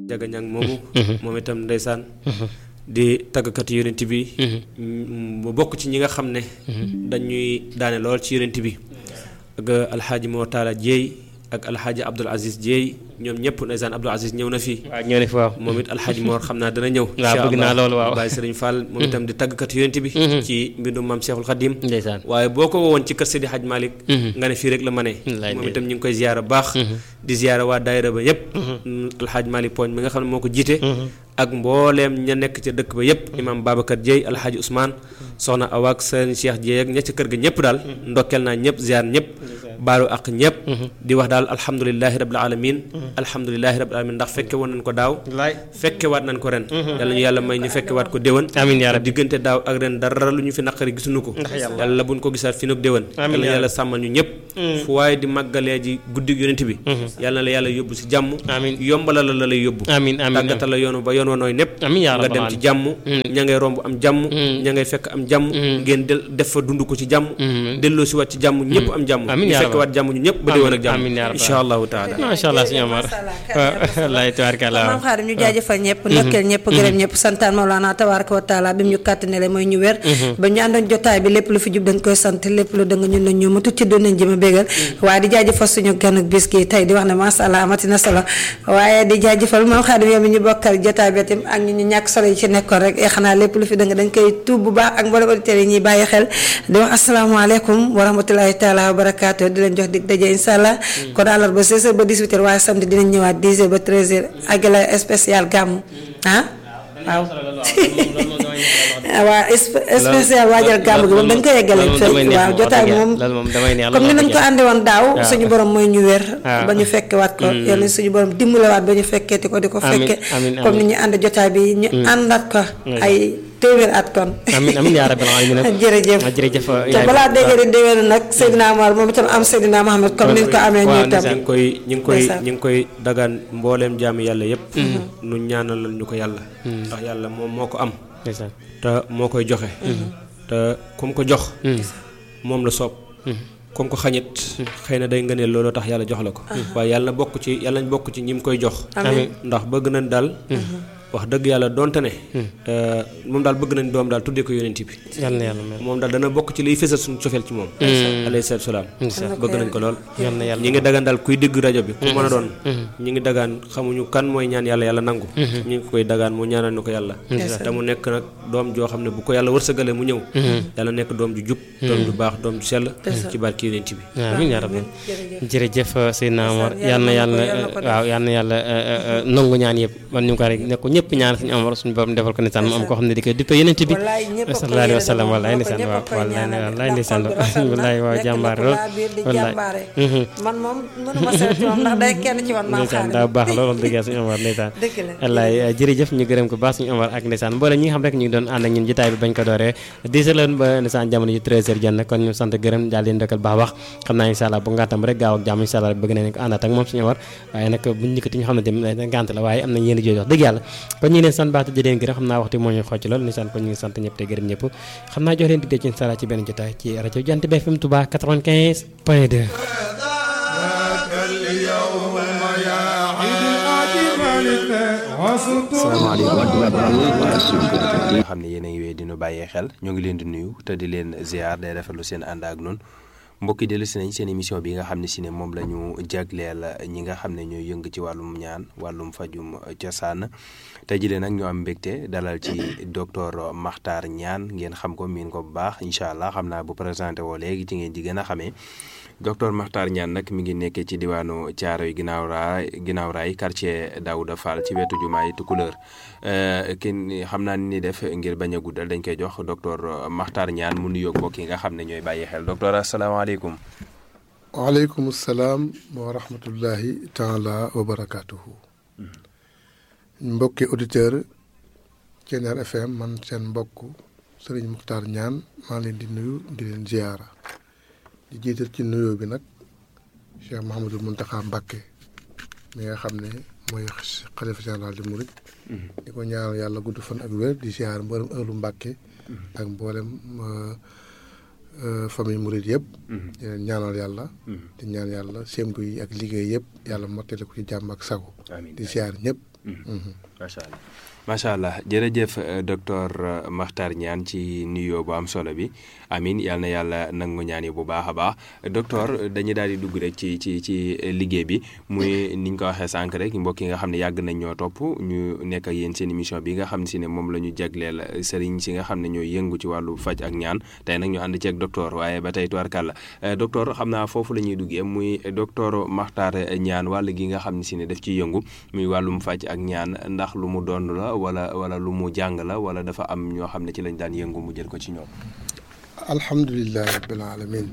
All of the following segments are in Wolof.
jaga ñang moomu moom itam ndeysaan di tàggkat yonent bi mu bokk ci ñi nga xam ne dañuy daane lool ci yonent bi ak alxaaji moo taala jeey ak alxaaji abdul aziz jeey ñoom ñëpp ndeysaan abdul aziz ñëw na fii waaw ñëw ne fi waaw moom it alxaaji moor xam naa dana ñëw waaw bëgg naa loolu waaw Baye Sëriñ Fall moom itam di tàggkat yonent bi ci mbindum maam Cheikhul Khadim ndeysaan waaye boo ko wowoon ci kër Seydi Hadj Malick nga ne fii rek la ma ne Wallaay moom itam ñu ngi koy ziyaara baax di ziyaara waa daayira ba yépp alxaaj Malick Poñ mi nga xam ne moo ko jiite ak mbooleem ña nekk ca dëkk ba yépp imam Babacar Dieye alxaaji Ousmane soxna Awaak sëriñ Cheikh Dieye ak ña ca kër ga ñëpp daal ndokkeel naa ñëpp ziyaar ñëpp baalu ak ñëpp di wax daal alhamdulilahi rabbil alamin alhamdulilahi rabbil alamin ndax fekke woon nañ ko daaw wallaay fekke waat nañ ko ren yàlla ñu yàlla may ñu fekke waat ko déwén amiin yaa rabbi diggante daaw ak ren dara lu ñu fi naqari gisuñu ko yàlla buñ ko gisaat fi nag déwén Amiin yàlla yaa yàlla sàmmal ñu ñëpp fu waaye di màggalee ji guddi yonent bi yàlla na la yàlla yóbbu si jàmm amiin yombala la la lay yóbbu amiin amiin tàggata la yoonu ba yoon wa nooy népp amiin yaa nga rabbal dem ci jàmm ña ngay romb am jàmm ña ngay fekk am jàmm ngeen del def fa dund ko ci jàmm delloo si waat ci jàmm ñëpp am jàmm Amiin ñu yaa fekk rabbal waat jàmm ñu ñëpp ba déwén ak jàmm amiin yaa rabbal insha allahu taala macha allah suñu Omar wallaay tabaarkalla maam xaadim ñu jaajëfal ñëpp ndokkeel ñëpp gërëm ñëpp santaan Mawlana tabaaraka wa taala bi mu ñu kàttanele mooy ñu wér ba ñu àndoon jotaay bi lépp lu fi jub dañ koy sant lépp lu dëng ñun nañ ñu ma tucc doon nañ jëma bégal waaye di jaajëfal suñu gan ak bis gi tey di wax ne masha Allah amati na solo waaye di jaajëfal maam xaadim yow mi ñu bokkal jotaay bi itam ak ñu ñu ñàkk solo yi ci nekkoon rek e xanaa lépp lu fi dëng dañ koy tuub bu baax ak mboolem auditeurs yi ñuy bàyyi xel di wax asalaamaaleykum wa rahmatulahi taala wa barakaatu di leen jox dig daje insha Allah kon àllarba 16h ba 18h waaye samedi dinañ ñëwaat 10h ba 13h ak la spécial gàmmu ah waaw waaw spécial waajal gàmmu gi moom dañ koy yeggale waaw jotaay moom loolu moom damay neex comme ni nañ ko àndi woon daaw suñu borom mooy ñu wér waaw. ba ñu fekke waat ko yal na suñu borom dimbalewaat ba ñu fekkeeti ko di ko Amiin, fekke amiin, comme ni ñu ànd jotaay bi ñu àndaat ko ay téeméer at kon amiin amiin yaa rabbil aalamiin jërëjëf jërëjëf te balaa dégg di déwénu nag Seydina Omar moom itam am Seydina Mohamed comme ni ñu ko amee ñu waaw, itam ñu ngi koy ñu ngi koy Ndeysaan. ñu ngi koy dagaan mbooleem jaami yàlla yépp nu ñaanalal ñu ko yàlla ndax yàlla moom moo ko am ndeysaan te moo koy joxe te ku mu ko jox moom la soob comme ko xañit xëy na day ngëneel looloo tax yàlla jox la ko waaye yàlla na bokk ci yàlla nañ bokk ci ñi mu koy jox amiin ndax bëgg nañ daal wax dëgg yàlla donte ne moom daal bëgg nañ doom daal tuddee ko yonent bi yal na yàlla mel moom daal dana bokk ci liy fësal suñu cofeel ci moom alayhi salaatu salaam ndeysaan bëgg nañ ko lool yal na yàlla ñi ngi dagaan daal kuy dégg rajo bi ku mën a doon ñi ngi dagaan xamuñu kan mooy ñaan yàlla yàlla nangu ñi ngi koy dagaan mu ñaanal ñu ko yàlla te mu nekk nag doom joo xam ne bu ko yàlla wërsëgale mu ñëw yàlla nekk doom ju jub doom ju baax doom ju sell ci barki yonent bi amiin yaa rabbi jërëjëf Seydina Omar yal na yàlla waaw yal na yàlla nangu ñaan yëpp man ñu ko rek ne ko ñëpp ñaan suñu Omar suñu borom defal ko ndeysaan mu am koo xam ne di koy duppee yeneen bi wallaay ñëpp a ko sallallahu alayhi wa sallam yéene wallaay ko ndeysaan ñëpp a waaw koy wallaay ñaanal. wallaay ndeysaan Ndax Pape Rafet wallaay waaw nekk jàmbaar na ko lool laa biir di wallaay jàmbaare. man moom mënuma seet ci moom ndax day kenn ci man maam ndeysaan xaadim daa baax lool wax dëgg yàlla suñu Omar ndeysaan dëgg la wallaay jërëjëf ñu gërëm ko baax suñu Omar ak ndeysaan mboolem ñi nga xam rek ñu ngi doon ànd ak ñun jotaay bi bañ ko dooree 10 heures la ba ndeysaan jamono ji 13 heures jot na kon ñu sant gërëm daal leen dëkkal baax wax xam naa incha allah bu ngàntam rek gaaw ak jàmm incha allah bëgg nañ ko àndaat ak moom suñu Omar waaye nag buñ ñëkkati ñu xam ne tamit ngànt la waaye am nañ yéen jooju wax dëgg yàlla kon ñu ngi leen sant baax te di leen gërëm xam naa waxtu moo ñu xocc lool ndeysaan kon ñu ngi sant ñëpp te gërëm ñëpp xam naa jox leen digte ci incha allah ci benn jotaay ci rajo Jant bi FM Touba 95 point 2 salaamaaleykum nga xam ne yéen a ngi wéy di nu bàyyee xel ñoo ngi leen di nuyu te di leen ziar day rafetlu seen ànd ak noonu mbokki dellu si nañ seen émission bi nga xam ne si ne moom la ñu jagleel ñi nga xam ne ñooy yëng ci wàllum ñaan wàllum fajum cosaan tey jii nag ñu am mbégte dalal ci docteur Makhtar Niane ngeen xam ko miin ko bu baax incha allah xam naa bu présenté woo léegi ci ngeen di gën a xamee docteur Makhtar Niane nag mi ngi nekkee ci diwaanu Thiaroye ginnaaw raay ginnaaw raay quartier Daouda Fall ci wetu jumaay Tukulóor kin xam naa ni def ngir bañ a guddal dañ koy jox docteur Makhtar Niane mu nuyoog mbokk yi nga xam ne ñooy bàyyi xel docteur asalaamaaleykum. waaleykum salaam wa rahmatullahi taala wa barakaatuhu mbokki auditeur Thiéniere FM man seen mbokk Serigne Makhtar Niane maa leen di nuyu di leen ziyaara di jiital ci nuyoo bi nag Cheikh Mouhamadul Mountakha Mbacké mi nga xam ne mooy xalifa général di murit di ko ñaanal yàlla gudd fan ak wér di ziyaar mboolem ëllu Mbacké ak mboolem famille murit yëpp di leen ñaanal yàlla di ñaan yàlla sémbu yi ak liggéey yëpp yàlla mottali ko ci jàmm ak sago di ziyaar ñëpp macha allah macha allah jërëjëf docteur Makhtar Niane ci nuyoo bu am solo bi amin yal na yàlla nangu ñaan yi bu baax a baax docteur dañuy daal di dugg rek ci ci ci liggéey bi muy ni ñu ko waxee sànq rek mbokk yi nga xam ne yàgg nañ ñoo topp ñu nekk ak yéen seen émission bi nga xam ne si ne moom la ñu jagleel sëriñ si nga xam ne ñooy yëngu ci wàllu faj ak ñaan tey nag ñu ànd ceeg docteur waaye ba tey tubarkàlla docteur xam naa foofu la ñuy duggee muy docteur Makhtar Niane wàll gi nga xam ne si ne daf ciy yëngu muy wàllum faj ak ñaan ndax lu mu doon la wala wala lu mu jàng la wala dafa am ñoo xam ne ci lañ daan yëngu mu jël ko ci ñoom. alhamdulilah rabbil alamin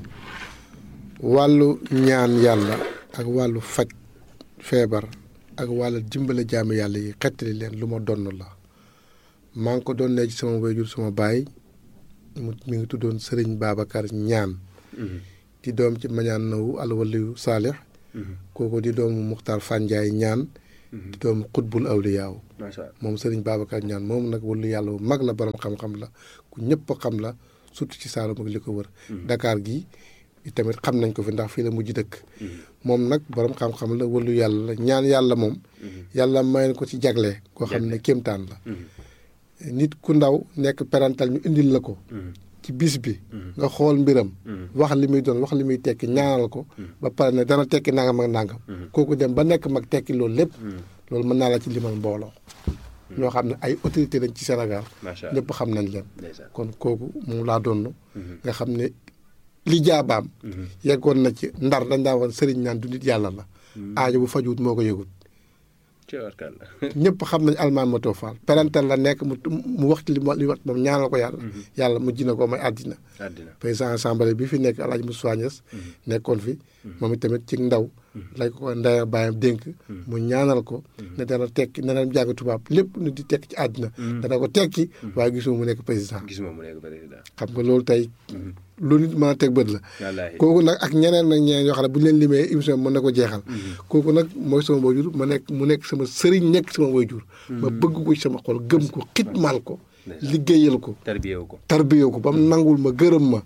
wàllu ñaan yàlla ak wàllu faj feebar ak wàllu dimbale jaamu yàlla yi xettali leen lu ma donn la maa ngi ko doon ne ci sama wayjur sama baay mu mi ngi tuddoon Sëriñ Babacar ñaan di doom ci mañaan nawu alwaliyu saalix kooku di doomu Muxtaar Fanjaay ñaan di doomu xutbul awliyaaw moom Sëriñ Babacar ñaan moom nag wàllu yàlla bu mag la borom xam-xam la ku ñëpp xam la surtout ci Saalum ak li ko wër Dakar gi tamit xam nañ ko fi ndax fii la mujj dëkk moom nag borom xam-xam la wàllu yàlla la ñaan yàlla moom yàlla may ko ci jagle koo xam ne kéemtaan la nit ku ndaw nekk parental ñu indil la ko ci bis bi nga xool mbiram wax li muy doon wax li muy tekki ñaanal ko ba pare ne dana tekki nangam ak nangam kooku dem ba nekk mag tekki loolu lépp loolu mën naa la ci limal mbooloo ñoo xam ne ay autorité lañ ci Sénégal ñëpp xam nañ leen kon kooku moom laa doon nga xam ne li jaabaam yeggoon na ci ndar dañ daa woon sëriñ naan du nit yàlla la aajo bu fajuwut moo ko yëgut ñëpp xam nañ almaan ma too faal parental la nekk mu mu waxtu li li wax moom ñaanal ko yàlla yàlla mujj na ko may àddina président assemblée bi fi nekk Alaaji Moussa Niass nekkoon fi moom itamit ci ndaw lañ ko ndaya bàyyam dénk mu ñaanal ko ne dana tekki ne dana jàng tubaab lépp nu di tekki ci àddina dana ko tekki waaye gisuma mu nekk président xam nga loolu tey lu nit mën a teg bët la kooku nag ak ñeneen nag ñeneen yoo xam ne bu ñu leen limee émission mën na ko jeexal kooku nag mooy sama waajur ma nekk mu nekk sama sëriñ nekk sama waajur ma bëgg ko ci sama xol gëm ko xitmaal ko liggéeyal ko tarbiyew ko ba mu nangul ma gërëm ma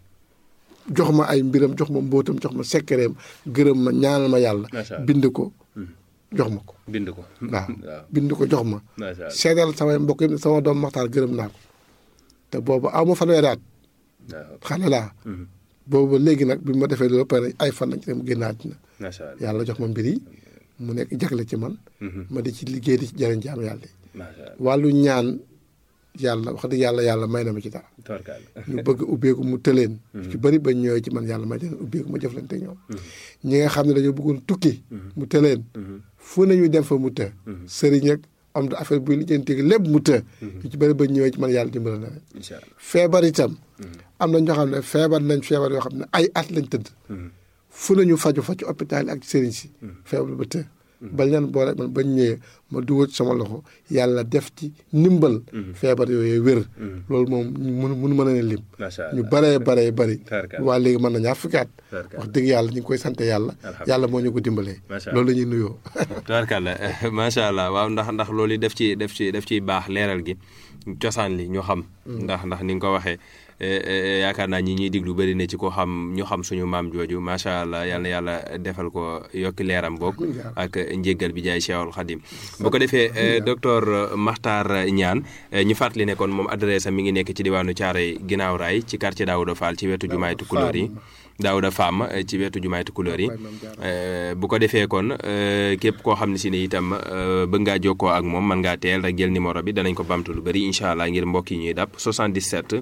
jox ma ay mbiram jox ma mbóotam jox ma sekkereem gërëm ma ñaanal ma yàlla bind ko jox ma ko bind ko waaw bind ko jox ma seedal samay mbokk yi sama doom maxtaar gërëm naa ko te boobu aw ma fanweeri at xale laa boobu léegi nag bi ma defee loolu pare ay fan lañ ci dem génn àddina yàlla jox ma mbir yi mu nekk jagle ci man ma di ci liggéey di ci jëriñ jaam yàlla yi wàllu ñaan yàlla wax dëgg yàlla yàlla may na ma ci dara ñu bëgg ubbeeku mu tëleen ci bëri ba ñëwee ci man yàlla may leen ubbeeku ma jëflante ñoom ñi nga xam ne dañoo bëggoon tukki mu tëleen fu nañu dem fa mu të sëriñ ak am da affaire buy lijjanti lépp mu të ñu ci bëri ba ñëwee ci man yàlla dimbala na leen feebar itam am na ñoo xam ne feebar nañ feebar yoo xam ne ay at lañ tëdd fu nañu faju fa ci hôpital yi ak sëriñ si feebar ba të bañ leen boole man bañ ñëwee ma dugal sama loxo yàlla def ci ndimbal feebar yooyu wér loolu moom mun mun mën a ne lim ñu baree baree bari waa léegi mën na ñaar fukki at wax dëgg yàlla ñu ngi koy sant yàlla yàlla moo ñu ko dimbalee loolu la ñuy nuyoo tubaarkàlla macha allah waaw ndax ndax loolu def ci def ci def ciy baax leeral gi cosaan li ñu xam ndax ndax ni nga ko waxee yaakaar naa ñi ñuy diglu bëri na ci ko xam ñu xam suñu maam jooju macha allah yal na yàlla defal ko yokki leeram boog ak njéggal bi jaay Cheikhul Khadim bu ko defee docteur Makhtar Niane ñu fàttali ne kon moom adresse am mi ngi nekk ci diwaanu Thiaroye ginnaaw raay ci quartier Daouda Fall ci wetu jumaay Tukulóor yi Daouda Fam ci wetu jumaay Tukulóor yi bu ko defee kon képp koo xam ne si ne itam bëgg ngaa jokkoo ak moom mën ngaa teel rek jël numéro bi danañ ko bamtu lu bëri incha allah ngir mbokk yi ñuy dàpp 77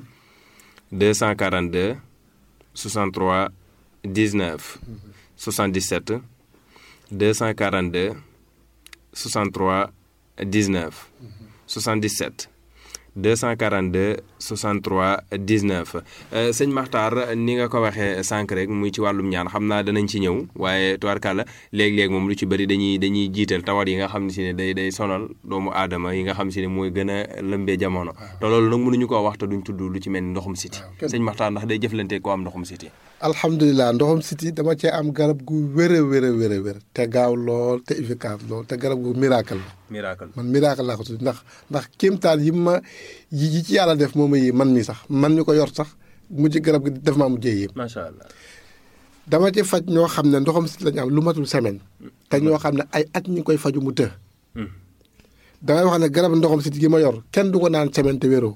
242 63 19 77 242 63 19 77 242 63 19 sëñ Makhtar ni nga ko waxee sànq rek muy ci wàllum ñaan xam naa danañ ci ñëw waaye tubaarkàlla léeg-léeg moom lu ci bëri dañuy dañuy jiital tawat yi nga xam ne si ne day day sonal doomu aadama yi nga xam si ne mooy gën a lëmbee jamono te loolu nag mënuñu koo wax te duñ tudd lu ci mel ni ndoxum siti sëñ Makhtar ndax day jëflante ko am ndoxum siti alhamdulilah ndoxum siti dama cee am garab gu wér a wér a wér a wér te gaaw lool te efficace lool te garab gu miracle la miracle man miracle laa ko tudd ndax ndax kéemtaan yi ma yi ci yàlla def moom yi man mi sax man ñu ko yor sax mujj garab gi def maa mujjee yéem macha allah dama ci faj ñoo xam ne ndoxam siti lañu am lu matul semaine te ñoo xam ne ay at ñu koy faju mu të damay wax ne garab ndoxam siti gi ma yor kenn du ko naan semaine te wéroo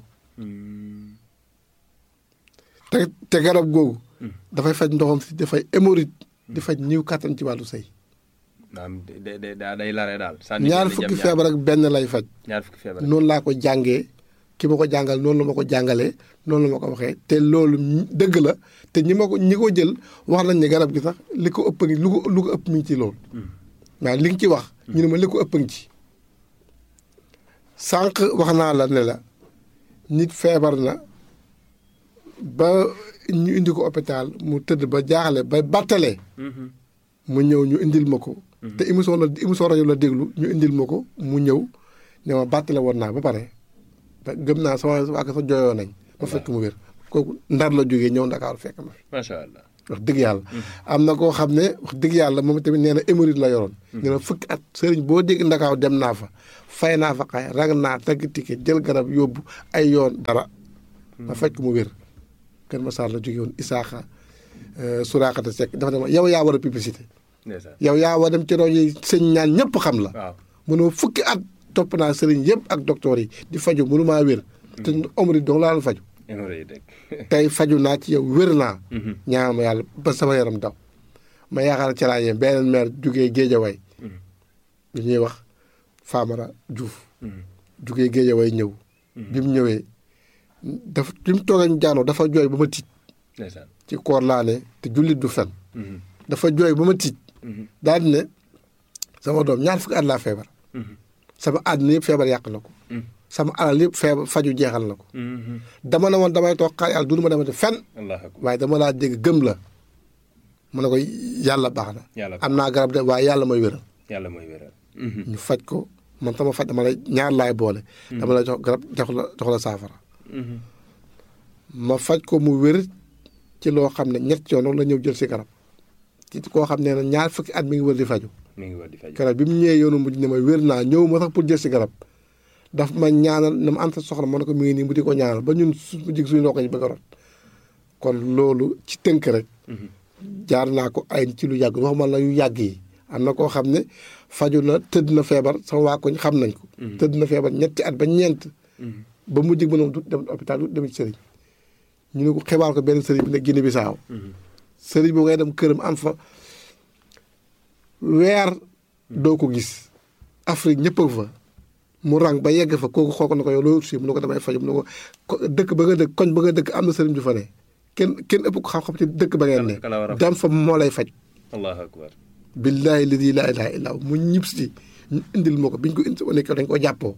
te te garab googu dafay faj ndoxam siti dafay hémorroïde di faj ñiw kàttan ci wàllu sëy maanaam day day day lare daal. ñaar fukki feebar ak benn lay faj ñaar fukki feebar. noonu laa ko jàngee ki ma ko jàngal noonu la ma ko jàngalee noonu la ma ko waxee te loolu dëgg la te ñi ma ko ñi ko jël wax nañ ne garab gi sax li ko ëpp ngi lu ko lu ko ëpp mi ngi ci loolu waaw li nga ci wax ñu ne ma li ko ëpp ngi ci sànq wax naa la ne la nit feebar na ba ñu indi ko hôpital mu tëdd ba jaaxle ba battalee mu ñëw ñu indil ma ko te émission la émission rajo la déglu ñu indil ma ko mu ñëw ne ma bàttale woon naa ba pare te gëm naa sama waa sa jooyoo nañ ma fekk mu wér kooku ndar la jógee ñëw ndakaaru fekk ma fi macha allah. wax dëgg yàlla am na koo xam ne wax dëgg yàlla moom tamit nee na hémorroïde la yoroon nee na fukki at sëriñ boo dégg ndakaaw dem naa fa fay naa fa xay rag naa tagg ticket jël garab yóbbu ay yoon dara ma fekk mu wér kër ma saar la jógee woon isaaxa suraakata sekk dafa ne ma yow yaa war a publicité ndeysaan. yow yaa war dem ci rajo yi sëñ ñaan ñëpp xam la waaw. mënoo fukki at topp naa sëriñ yëpp ak docteur yi di faju mënu maa wér te omri dong laa doon faju hémorroïde rek. tey faju naa ci yow wér naa ñaan ma yàlla ba sama yaram daw ma yaakaar ci laa yem beneen maire jugee géejaway bi ñuy wax Famara Diouf jugee géejaway ñëw bi mu ñëwee dafa bi mu toogee ñu jaanoo dafa jooy ba ma tiit ndeysaan. ci koor laa ne te jullit du fen dafa jooy ba ma tiit daal di ne sama doom ñaar fukki at laa feebar sama àddina yëpp feebar yàq na ko sama alal yëpp feebar faju jeexal na ko dama ne woon damay toog xaar yàlla du ma demati fenn allah akbar. waaye dama laa dégg gëm la mu ne ko yàlla baax na Yàlla am naa garab de waaye yàlla mooy wéral yàlla mooy wéral. ñu faj ko man sama faj dama lay ñaar laay boole dama lay jox garab jox la jox la saafara ma faj ko mu wér ci loo xam ne ñett yoon la ñëw jël si garab ci koo xam ne ñaar fukki at mi ngi wër di faju mi ngi war di faj. garab bi mu ñëwee yoonu mujj ne ma wér naa ñëw ma sax pour jël si garab daf ma ñaanal ne ma am sa soxla ma ne ko mi ngi nii mu di ko ñaanal ba ñun su mu jig suñu ndox yi bëgg a rot kon loolu ci tënk rek jaar naa ko ay ci lu yàgg waxuma la yu yàgg yi am na koo xam ne faju na tëdd na feebar sama waa koñ xam nañ ko tëdd na feebar ñetti at ba ñeent ba mu jig ba noonu du dem hôpital du dem ci sëriñ ñu ne ko xibaar ko benn sëriñ bi ne Guinée Bissau sëriñ boobu ngay dem këram am fa weer doo ko gis Afrique ñëpp a fa mu rang ba yegg fa kooku xool ko na ko yow loolu si mu ne ko damay faju mu ne ko ko dëkk ba nga dëkk koñ ba nga dëkk am na sëriñ ju fa ne kenn kenn ëpp ko xam-xam ci dëkk ba ngeen ne Kala- kala war a faj. dam fa moo lay faj allahu akbar. billaahi ladi laa ilaaha illaa hu mu ñib si ñu indil ma ko bi ñu ko indi wane ko dañ ko jàppoo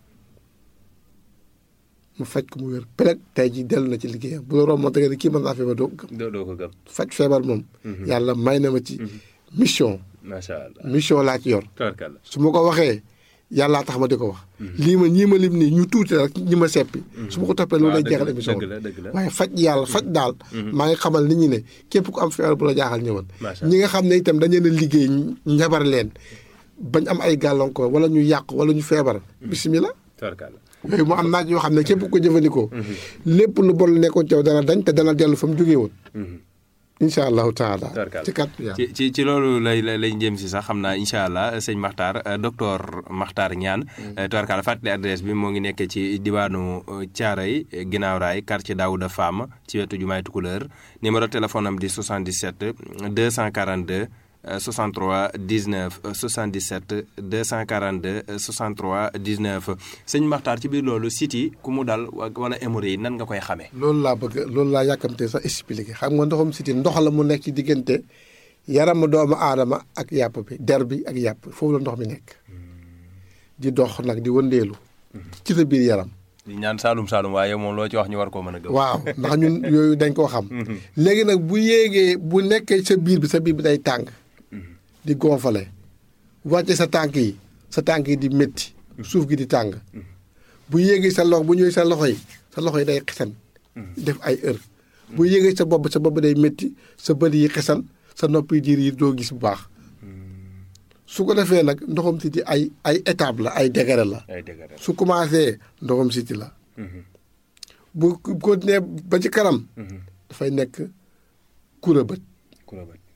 mu faj ko mu wér peleg tey ji dellu na ci liggéeyam bu la romboon da nga ne kii mën naa feebar doo ko gëm doo doo ko gëm. faj feebar moom yàlla may na ma ci mission macha allah. mission laa ci yor tabarkalla. su ma ko waxee yàllaa tax ma di ko wax lii ma ñii ma lim nii ñu tuuti rek ñi ma seppi su ma ko toppee loolu lay dëgg jeexal la, émission dëgg la, dëgg la. waaye faj yàlla faj daal maa ngi xamal nit ñi ne képp ku am feebar bu la jaaxal ñëwal Macha ñi nga xam ne itam dañu leen a liggéey njabar leen bañ am ay gàllankoor wala ñu yàq wala ñu feebar bisimilah tabarkalla. yooyu mu am naaj yoo xam ne képp ku ko jëfandikoo lépp lu bon lu nekkoon ci yow dana dañ te dana dellu fa mu jógee woon incha allahu taala Tabarkalla. ci kàttu yàlla ci ci ci loolu lay lay lay jëm si sax xam naa incha allah sëñ Makhtar euh, docteur Makhtar Niane. tubarkalla fàttali adresse bi moo ngi nekk ci diwaanu Thiaroye ginnaaw raay quartier Daouda Fam ci wetu jumaay Tukulëër numéro téléphone am di 77 242 euh, 63 19 euh, 77 242 euh, 63 19 sëñ Makhtar ci biir loolu site yi ku mu dal wa- wala hémorroïde yi nan nga koy xamee. loolu laa bëgg loolu laa yàkkamte sax expliqué xam nga ndoxum siti ndox la mu nekk ci diggante yaramu doomu aadama ak yàpp bi der bi ak yàpp foofu la ndox mi nekk di dox nag di wëndeelu ci sa biir yaram di ñaan Saalum Saalum waaye moom loo ci wax ñu war koo mën a gëm. waaw ndax ñun yooyu dañ koo xam léegi nag bu yéegee bu nekkee sa biir bi sa biir bi day tàng di gonfale wàcce sa tànk yi sa tànk yi di métti suuf gi di tàng bu yéegee sa loxo bu ñëwee sa loxo yi sa loxo yi day xesan def ay heure bu yéegee sa bopp sa bopp day métti sa bët yi xesan sa nopp yi diir yi doo gis bu baax su ko defee nag ndoxam siti ay ay étape la ay degré la ay dëgg rek. su commencé ndoxam siti la bu continuer ba ci kanam dafay nekk kura bët ku la bëgg.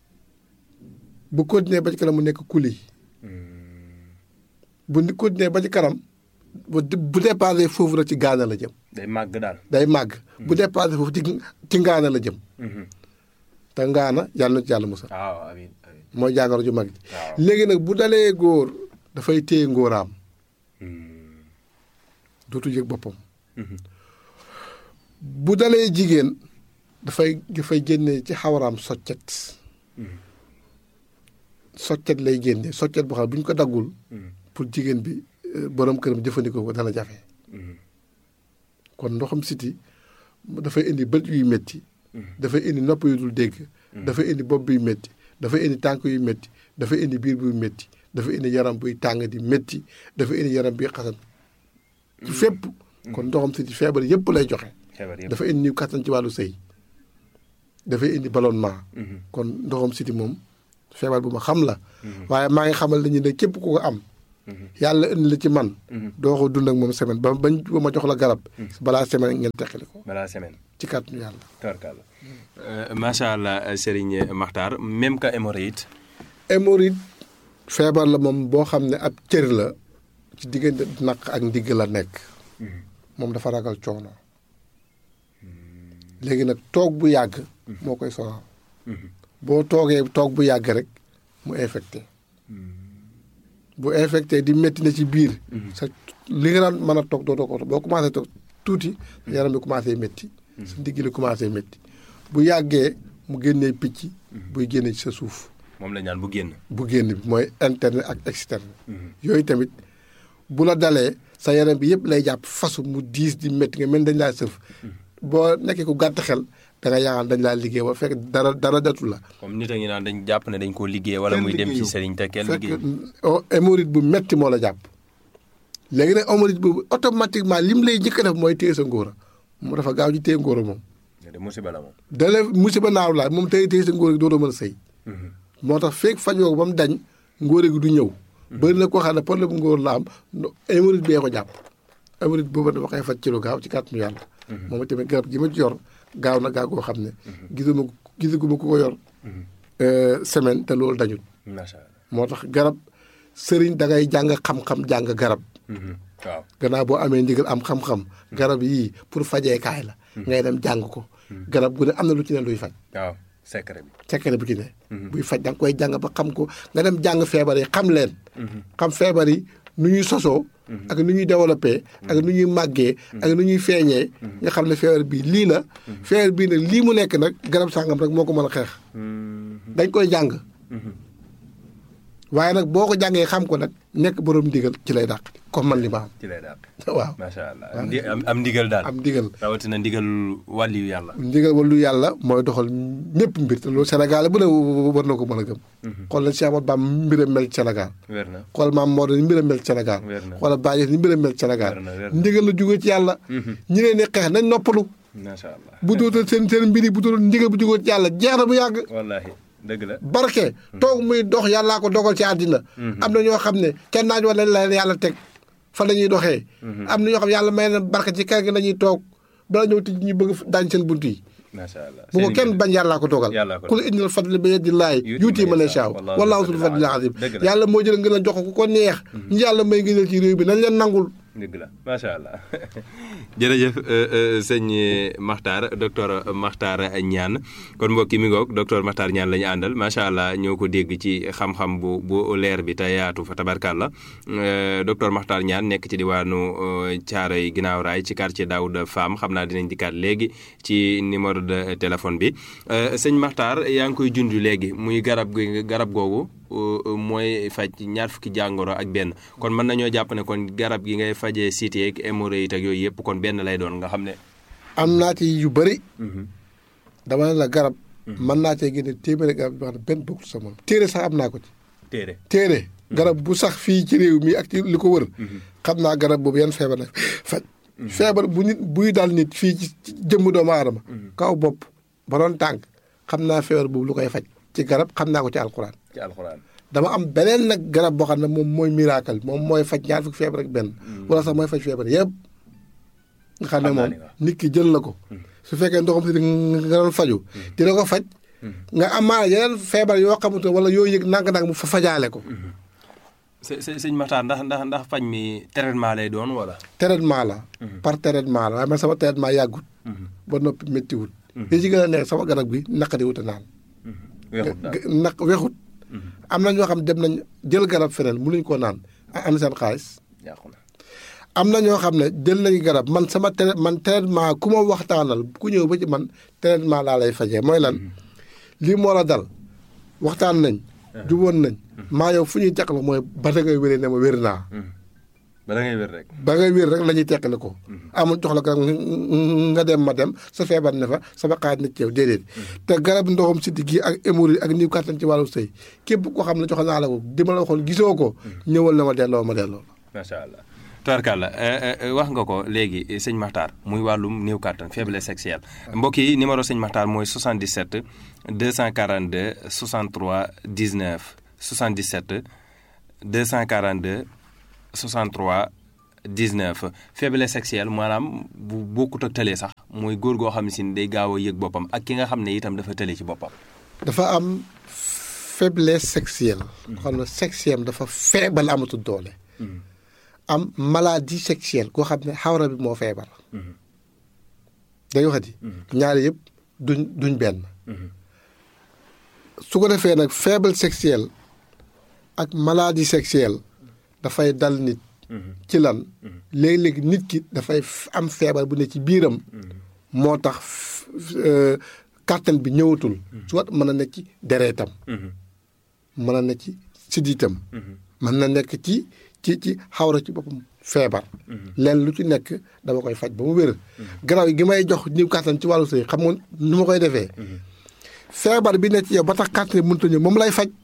bu continuer ba ci kanam mu nekk kuli bu ni continuer ba ci kanam bu bu dépassé foofu rek ci gaana la jëm day màgg daal. day màgg bu dépassé foofu ci ci ngaana la jëm te ngaana yàlla na ci yàlla musal waaw amiin amiin. mooy jàngoro ju mag ji waaw. léegi nag bu dalee góor dafay téye ngóoraam dootu yëg boppam bu dalee jigéen dafay dafay génne ci xawaraam soccet soccet lay génne soccet boo xam ne bu ñu ko daggul pour jigéen bi euh, borom këram jëfandikoo ko dana jafe kon ndoxam siti dafay indi bët yuy métti dafay indi nopp yu dul dégg dafay indi bopp buy métti dafay indi tànk yu métti dafay indi biir buy métti dafay indi yaram buy tàng di métti dafay indi yaram buy xasan ci fépp kon ndoxam siti feebar yépp lay joxe feebar yëpp. dafa indi niw kattan ci wàllu sëy dafay indi ballonnement kon ndoxam siti moom feebar bu ma xam la waaye maa ngi xamal nañu ne képp ku ko am yàlla indi la ci man doo ko dund ak moom semaine ba bañ ba ma jox la garab balaa semaine ngeen teqali ko balaa semaine. ci kàttanu yàlla tubarkalla. macha allah Serigne Makhtar même que hémorroïde. hémorroïde feebar la moom boo xam ne ab cër la ci diggante naq ak ndigg la nekk moom dafa ragal coono léegi nag toog bu yàgg moo koy sonal boo toogee toog bu yàgg rek mu infecté bu infecté di métti na ci biir sa li nga daan mën a toog doo ko boo commencé toog tuuti sa yaram bi commencé métti sa ndigg li commencé métti bu yàggee mu génnee picc buy génne ci sa suuf moom la ñaan bu génn. bu génn bi mooy interne ak externe yooyu tamit bu la dalee sa yaram bi yëpp lay jàpp fasu mu diis di métti nga mel dañ laa sëf boo nekkee ku gàtt xel da nga yaakaar dañ laa liggéey ba fekk dara dara datu la comme nit a ngi naan dañ jàpp ne dañ koo liggéey wala muy dem ci sëriñ te kenn fekk liggéey. o- hémorroïde bu metti moo la jàpp léegi nag hémorroïde boobu automatiquement lim lay njëkk a def mooy téye sa ngóora moom dafa gaaw ci téye ngóora moom de musiba la moom. dale musiba naaw laa moom téye téye sa ngóora gi dootoo mën a sëy moo tax feeg fajoo ko ba mu dañ ngóore gi du ñëw bëri na koo xam ne problème bu ngóor la am no- hémorroïde bee ko jàpp hémorroïde boobu dafa koy faj ci lu gaaw ci kàttanu yàlla moom tamit garab gi ma ci yor gaaw na gaaw koo xam ne gisuma gisaguma ku ko yor euh, semaine te loolu dañut macha allah. moo tax garab sëriñ da ngay jàng xam-xam jàng garab waaw. gannaaw boo amee ndigal am xam-xam garab yii pour fajeekaay la ngay dem jàng ko garab gu ne am na lu ci ne luy faj waaw secret bi. secret bu ci ne buy faj da nga koy jàng ba xam ko nga dem jàng feebar yi xam leen xam feebar yi nu ñuy sosoo ak nu ñuy développé ak nu ñuy màggee ak nu ñuy feeñee nga xam ne feebar bii lii la feebar bii nag lii mu nekk nag garab sàngam rek moo ko mën a xeex dañ koy jàng waaye nag boo ko jàngee xam ko nag nekk borom ndigal ci lay dàq comme man li ma ci lay daal. am waaw macha allah am ndi- am am ndigal daal. am ndigal rawatina ndigal wàlliyu yàlla. ndigal wàllu yàlla mooy doxal ñëpp mbir te loolu Sénégal bu ne war na ko mën a gëm xool nañ Cheikh Ahmadou Bamba mbiram mel ci Sénégal wér na. xool maam Maodo ni mbiram mel ci Sénégal Wér na. xoolal Baye ni mbiram mel ci Sénégal Wér na, wér na. ndigal la jógee ci yàlla ñi leen di xeex nañ noppalu macha allah. bu dootal seen seen mbir yi bu dootal ndigal bu jógee ci yàlla jeex na bu yàgg wallaahi dëgg la. barke toog muy dox yàllaa ko dogal ci àddina am na ñoo xam ne kenn naaj wala la leen yàlla teg fa la ñuy doxee am na ñoo xam ne yàlla may na barke ci kër gi la ñuy toog bala ñëw tëj ñu bëgg daañ seen bunt yi macha allah. bu ko Seen kenn mbir. bañ yàllaa ko dogal Yàllaa ko ku la indil fadli bi yadillahi yuuti man yashaa wallaahu wallaahu zul zul fadlil azim dëgg la. yàlla moo jël ngeen a jox ko ku ko neex ñu yàlla may ngëneel ci réew bi nañ leen nangul dëgg la macha allah jërëjëf sëñ Makhtar docteur Makhtar Niane kon mbokki mi ngoog docteur Makhtar Niane la ñu àndal macha allah ñoo ko dégg ci xam-xam bu bu leer bi te yaatu fa tabarkàlla docteur Makhtar Niane nekk ci diwaanu Thiaroye ginnaaw raay ci quartier Daouda Fam xam naa dinañ dikkaat léegi ci numéro de téléphone bi sëñ Makhtar yaa ngi koy junj léegi muy garab gi garab googu. mooy faj ñaar fukki jàngoro ak benn kon mën nañoo jàpp ne kon garab gi ngay fajee cité ak hémorroïde ak yooyu yëpp kon benn lay doon nga xam ne. am naa ci yu bëri. dama ne la garab. mën naa cee génne téeméeri garab yoo xam ne benn bokkul sa moom. téere sax am naa ko ci. téere téere. garab bu sax fii ci réew mi ak ci li ko wër. xam naa garab boobu yan feebar la faj. feebar bu nit buy dal nit fii ci jëmm doomu aadama. kaw bopp ba doon tànk xam naa feebar boobu lu koy faj. ci garab xam naa ko ci alxuraan. ci alxuraan. dama am beneen nag garab boo xam ne moom mooy miracle moom mooy faj ñaar fukki feebar ak benn. wala sax mooy faj feebar yëpp. nga xam ne moom nit ki jël na ko. su fekkee ndoxam si nga doon faju dina ko faj. nga am maanaam yeneen feebar yoo xamante wala yoo yëg nang-nang mu fa fajaale ko. së së sëñ Maxtaar ndax ndax ndax faj mi traitement lay doon wala. traitement la par traitement la waaye man sama traitement yàggut ba noppi méttiwut li ci gën a neex sama garab gi naqari wut a naan weexut daal naq weexut am na ñoo xam dem nañ jël garab feneen mënuñ koo naan am seen xaalis yàqu na. am na ñoo xam ne jël nañu garab man sama trai man traitement ku ma waxtaanal ku ñëw ba ci man traitement laa lay fajee mooy lan lii moo la dal waxtaan nañ juboon nañ maa yow fu ñuy teqal mooy ba da ngay wéree ne ma wér naa ba da ngay wér rek. ba ngay wér rek la ñuy teqale ko amul jox la garab nga dem ma dem sa feebar ne fa sama xaaj na ci yow déedéet te garab ndoxam siddi gi ak hémorroïde ak niw kàttan ci wàllu sëy képp koo xam ne jox naa la ko di ma la waxoon gisoo ko ñëwal na ma delloo ma delloo macha allah. tubarkalla wax nga ko léegi sëñ Maxtaar muy wàllum néew kàttan faiblesse sexuelle mbokk yi numéro sëñ Maxtaar mooy 77 242 63 19 77 242 63 19 faiblesse sexuelle maanaam bu bokkut ak tële sax mooy góor goo xam ne si day gaaw a yëg boppam ak ki nga xam ne itam dafa tële ci boppam. dafa am faiblesse sexuelle xam ne sexuelle dafa feebal amatul doole am maladie sexuelle koo xam ne xawra bi moo feebar day waxati ñaari yëpp duñ duñ benn su ko defee nag faible sexuelle ak maladie sexuelle dafay dal nit ci lan léegi-léegi nit ki dafay am feebar bu ne ci biiram moo tax kàttan bi ñëwatul soit mën na nekk ci dereetam mën na nekk ci siddiitam mën na nekk ci ci ci xawra ci boppam feebar leen lu ci nekk dama koy faj ba mu wér garaaw gi may jox niw kàttan ci wàllu sëy xam nga nu ma koy defee feebar bi nekk ci yow ba tax kàttan bi mënut a ñëw moom lay faj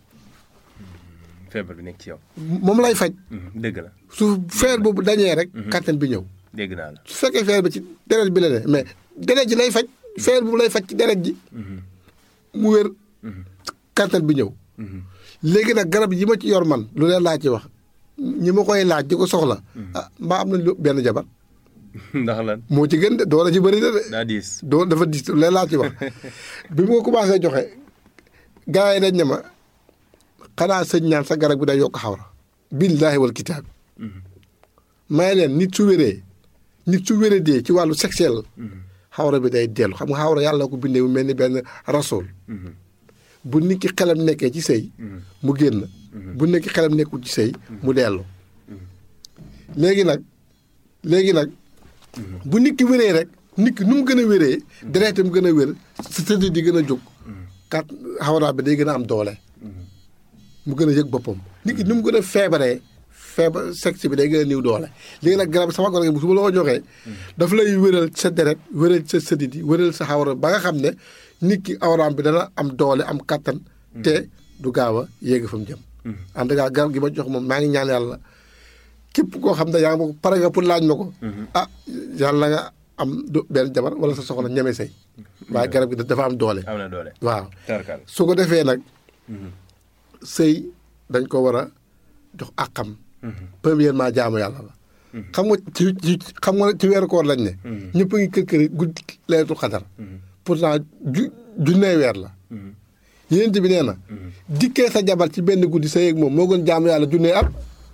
feebar bi nekk ci yow. moom lay faj dëgg la su feer boobu dañee rek kàttan bi ñëw dégg naa la. su fekkee feer bi ci deret bi la ne mais deret ji lay faj feer boobu lay faj ci deret ji mu wér kàttan bi ñëw léegi nag garab yi ma ci yor man lu leen laa ci wax ñi ma koy laaj di ko soxla ah mbaa am na lu benn jabar ndax lan moo ci gën de doole ci bëri na de daa diis. doo dafa dis lu leen laa ci wax bi mu ko commencé joxe gars yi dañ ne ma xanaa sëñ ñaan sa garab bi day yokk xawra billaahi wal kitaab may leen nit su wéree nit su wéree dee ci wàllu sexuel xawra bi day dellu xam nga xawra yàlla ko bindee mu mel ni benn rasool bu nit ki xelam nekkee ci sëy mu génn bu nit ki xelam nekkul ci sëy mu dellu léegi nag léegi nag bu nit ki wéree rek nit ki nu mu gën a wéree dereetam gën a wér sa tëdd di gën a jóg kat xawra bi day gën a am doole mu gën a yëg boppam nit ki nu mu gën a feebaree feebar sexe bi day gën a niw doole léegi nag garab sama garab bu su ma la ko joxee daf lay wéral sa deret wéral sa sëdit yi wéral sa xawra ba nga xam ne nit ki awraam bi dana am doole am kattan te du gaaw a yéegi fa mu jëm en tout cas garab gi ma jox moom maa ngi ñaan yàlla képp koo xam ne yaa ngi ma ko pare nga pour laaj ma ko ah yàlla nga am du benn jabar wala sa soxla ñeme say waaye garab gi dafa am doole am na doole. waaw tarkal su ko defee nag sëy dañ ko war a jox àqam premièrement jaamu yàlla la xam nga ci ci xam nga ci weeru koor lañ ne ñëpp a ngi kër kër guddi leetu xadar pourtant ju junnee weer la yéent bi nee na dikkee sa jabar ci benn guddi sëy ak moom moo gën jaamu yàlla junnee at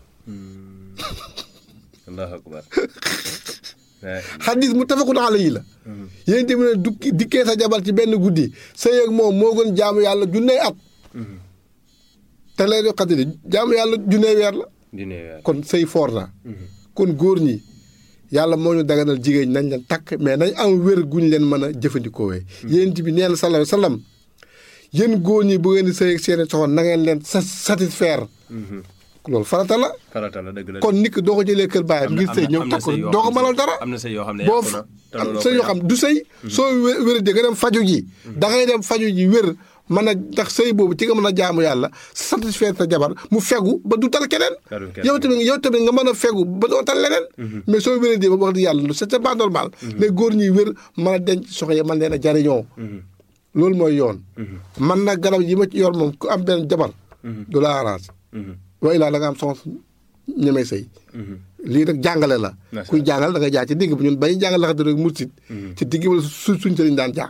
allahu akbar xadis mu tafakun alayhi la yéent bi ne dukki dikkee sa jabar ci benn guddi sëy ak moom moo gën jaamu yàlla junnee at te leetu xadar jaamu yàlla junnee weer la dina weer. kon sëy foor na kon góor ñi yàlla moo ñu daganal jigéen ñi nañ leen takk mais nañ am wér guñ leen mën a jëfandikoo wee yéen bi nee na sallallahu alayhi wa sallam yéen góor ñi bu ngeen di sëy ak seeni soxna na ngeen leen sa satisfaire loolu farata la farata la dëgg la. kon nit ki doo ko jëlee kër baayam ngir sëy ñëw takk ko doo ko mënal dara am na sëy yoo xam ne boo yàqu na te am looloo sëy ko yoo xam du sëy soo wé- wéradee nga dem faju ji da ngay dem faju ji wér mën a ndax sëy boobu ci nga mën a jaamu yàlla satisfaire sa jabar mu fegu ba du tal keneen Talul keneen. yow tamit yow tamit nga mën a fegu ba doo tal leneen mais soo wéradee ba wax di yàlla c'est c'est pas normal les góor ñuy wér mën a denc soxna yi mën leen a jariñoo loolu mooy yoon man nag garab yi ma ci yor moom ku am benn jabar du la arrange wa ilaa da nga am soxna ñemee sëy lii nag jàngale la Macha kuy jàngal da nga jaar ci digg bi ñun bañu jàngal la xam rek mursit ci digg wala su suñ sëriñ daan jaar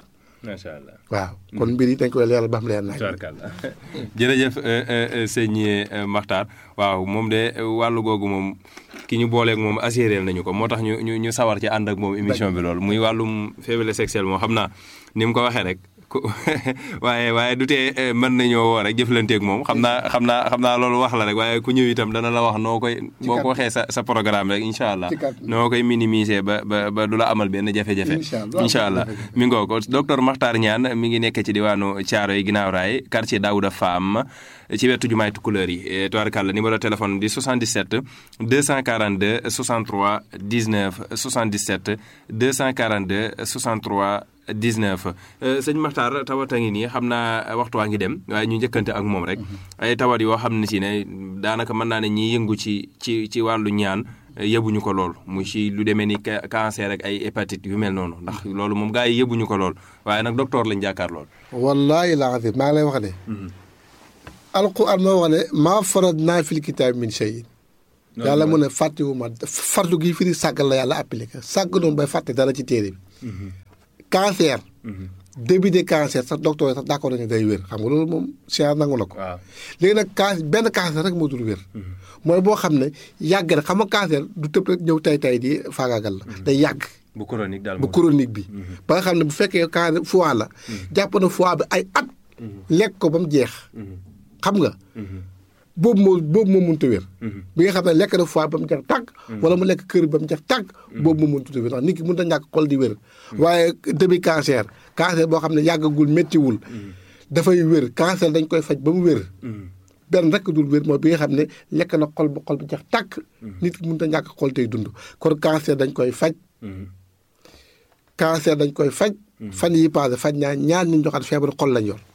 macha allah. waaw kon mbir yi dañ koy leeral ba xam leer nañ tubarkalla jërëjëf sëñ Makhtar waaw moom de wàllu googu moom ki ñu booleeg moom assuré nañu ko moo tax ñu ñu ñu sawar ci ànd ak moom émission bi loolu muy wàllum faiblesse sexuelle moom xam naa ni mu ko waxee rek ku waaye waaye du tee mën nañoo woo rek jëflanteeg moom xam naa xam naa xam naa loolu wax la rek waaye ku ñëw itam dana la wax noo koy boo ko waxee sa sa programme rek incha allah Ci kàddu. noo koy minimiser ba ba ba du la amal benn jafe-jafe Incha allah. incha allah mi ngoo ko docteur Makhtar Niane mi ngi nekk ci diwaanu Thiaroye ginnaaw raay quartier Daouda Fam ci wetu jumaay Tukulëër yi tubaarkàlla numéro téléphone di 77 242 63 19 77 242 63 19 sëñ Makhtar tawat a ngi nii xam naa waxtu waa ngi dem waaye ñu njëkkante ak moom rek ay tawat yoo xam ne si ne daanaka mën naa ne ñiy yëngu ci ci ci wàllu ñaan yëbuñu ko lool mu ci lu demee ni ca- cancer ak ay hépatite yu mel noonu ndax loolu moom gars yi yëbuñu ko lool waaye nag docteur lañ jàkkaar lool. wallaahi laa azim maa ngi lay wax ne alquran moo wax ne maa farad naa fil kitaab min shay yàlla mu ne fàttewuma fardu gi firi sàggal la yàlla appliqué sàgg noonu bay fàtte dara ci téere bi cancer début de cancer sax docteur yi sax d'accord nañu day wér xam nga loolu moom science nangu na ko waaw léegi nag can benn cancer rek moo dul wér mooy boo xam ne yàgg na xam nga cancer du tëb rek ñëw tay tay di faagaagal la day yàgg bu chronique daal bu chronique bi ba nga xam ne bu fekkee cancer foie la jàpp na foie bi ay at lekk ko ba mu jeex xam nga boobu moo boobu moo mënut a wér bi nga xam ne lekk na foie ba mu jeex tàgg wala mu lekk kër ba mu jeex tàgg boobu moo mënut a wér ndax nit ki mënut a ñàkk xol di wér waaye début cancer cancer boo xam ne yàggagul méttiwul dafay wér cancer dañ koy faj ba mu wér benn rek dul wér mooy bi nga xam ne lekk na xol ba xol bi jeex tàkk nit ki mënut a ñàkk xol tey dund kon cancer dañ koy faj cancer dañ koy faj fan yi passé faj ñaa ñaar ñu joxaat feebaru xol lañ yor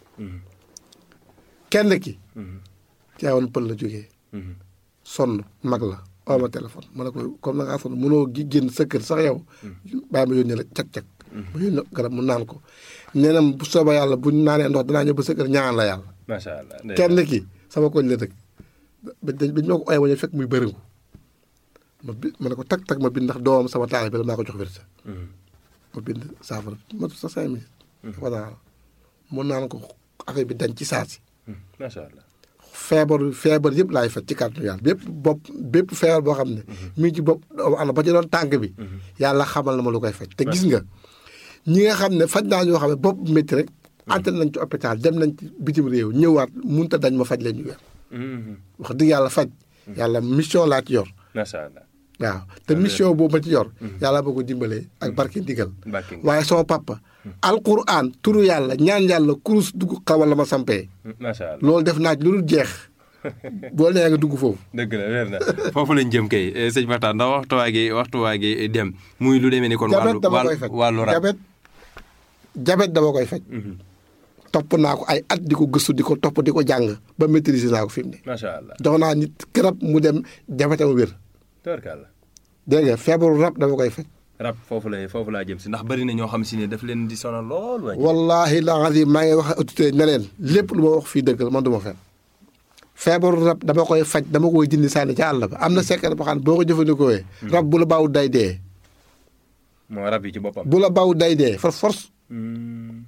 kenn ki caawoon pël la jógee sonn mag la oo ma téléphone ma ne ko comme na ngaa sonn mënoo gi génn sa kër sax yow bàyyi ma yónnee la cag-cag ma yónnee garab mu naan ko nee na bu soobee yàlla bu ñu naanee ndox danaa ñëw ba sa kër ñaan la yàlla macha allah. kenn ki sama koñ la dëkk ba dañ ba ñu ma ko ooyee ma ñëw fekk muy bëriŋu ma bi ma ne ko tag tag ma bind ndax doomam sama taal bi la maa ko jox wér ma bind saafara ma sa cinq minutes voilà mu naan ko affaire bi dañ ci saa si macha allah. feebar feebar yëpp laay faj ci kàttanu yàlla bépp bopp bépp feebar boo xam ne mi ngi ci bopp doomu aadama ba ci doon tànk bi yàlla xamal na ma lu koy faj te gis nga ñi nga xam ne faj naa ñoo xam ne bopp métti rek ante nañ ci hôpital dem nañ ci bitim réew ñëwaat munta dañ ma faj leen ñu weer wax dëgg yàlla faj yàlla mission laa ci yor macha allah. waaw te mission boobu ma ci yor yàlla boo ko dimbalee ak barke ndigal Barke ndigal. waaye sama papa alquran turu yàlla ñaan yàlla kurus dugg xawal la ma sampee macha allah. loolu def naa ci lu dul jeex boo nee nga dugg foofu dëgg la weer na foofu lañ jëm kay eh, sëñ Makhtar ndax waxtu waa gi waxtu waa gi dem muy lu demee ni kon. jabet wàllu dama koy wàllu faj wàllu rab. jabet jabet dama koy faj topp naa ko ay at di ko gëstu di ko topp di ko jàng ba maîtriser naa ko fi mu ne macha allah. jox naa nit garab mu dem jabetam wér tubarkalla. dégg nga feebaru rab dama koy faj rab foofu la foofu laa jëm si ndax bari na ñoo xam si ne daf leen di sonal lool waaye. wallahi la azim maa ngi wax autorité ne leen lépp lu ma wax fii dëgg la man du ma fen feebaru rab dama koy faj dama koy dindi sànni ca àll ba am na secret boo xam ne boo ko jëfandikoo rab bu la baaw day dee moo rab yi ci boppam. bu la baaw day dee for force Hmm.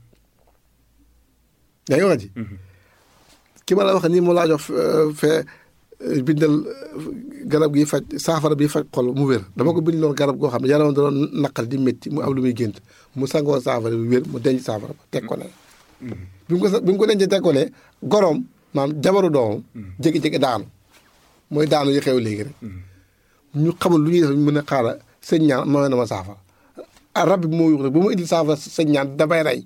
yaa ngi wax ji ki ma la wax nii mu laa jox euh, fee euh, bindal euh, garab gi faj saafara bi faj xol mu wér dama ko bind loon garab goo xam ne yaramam da doon naqal di métti mu am lu muy gént mu sangoo saafara bi wér mu denc saafara ba teg ko ne bi mu ko sa bi mu ko dencee teg ko ne goroom maanaam jabaru doomam jékki-jékki daanu mooy daanu yi xew léegi rek ñu xamul lu ñuy def ñu mën a xaaral sëñ ñaan mooy na ma saafara ah rab bi moo yuux rek bu ma indil saafara sëñ ñaan damay rey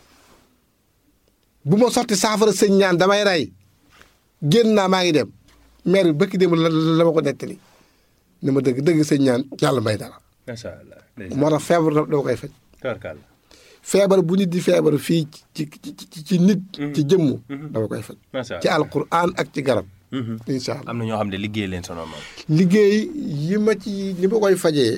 bu ma sotti saafara sëñ ñaan damay rey génn naa maa ngi dem maire bi bëkki dem la la ma ko nettali ni ma dëgg dëgg sëñ ñaan yàlla may dara macha allah. moo tax feebar dama dama koy faj tubarkalla. feebar bu nit di feebar fii ci ci ci ci nit ci jëmm dama koy faj macha ci allah. alquran ak ci garab incha allah am na ñoo xam ne liggéey leen sonal moom. liggéey yi ma ci li ma koy fajee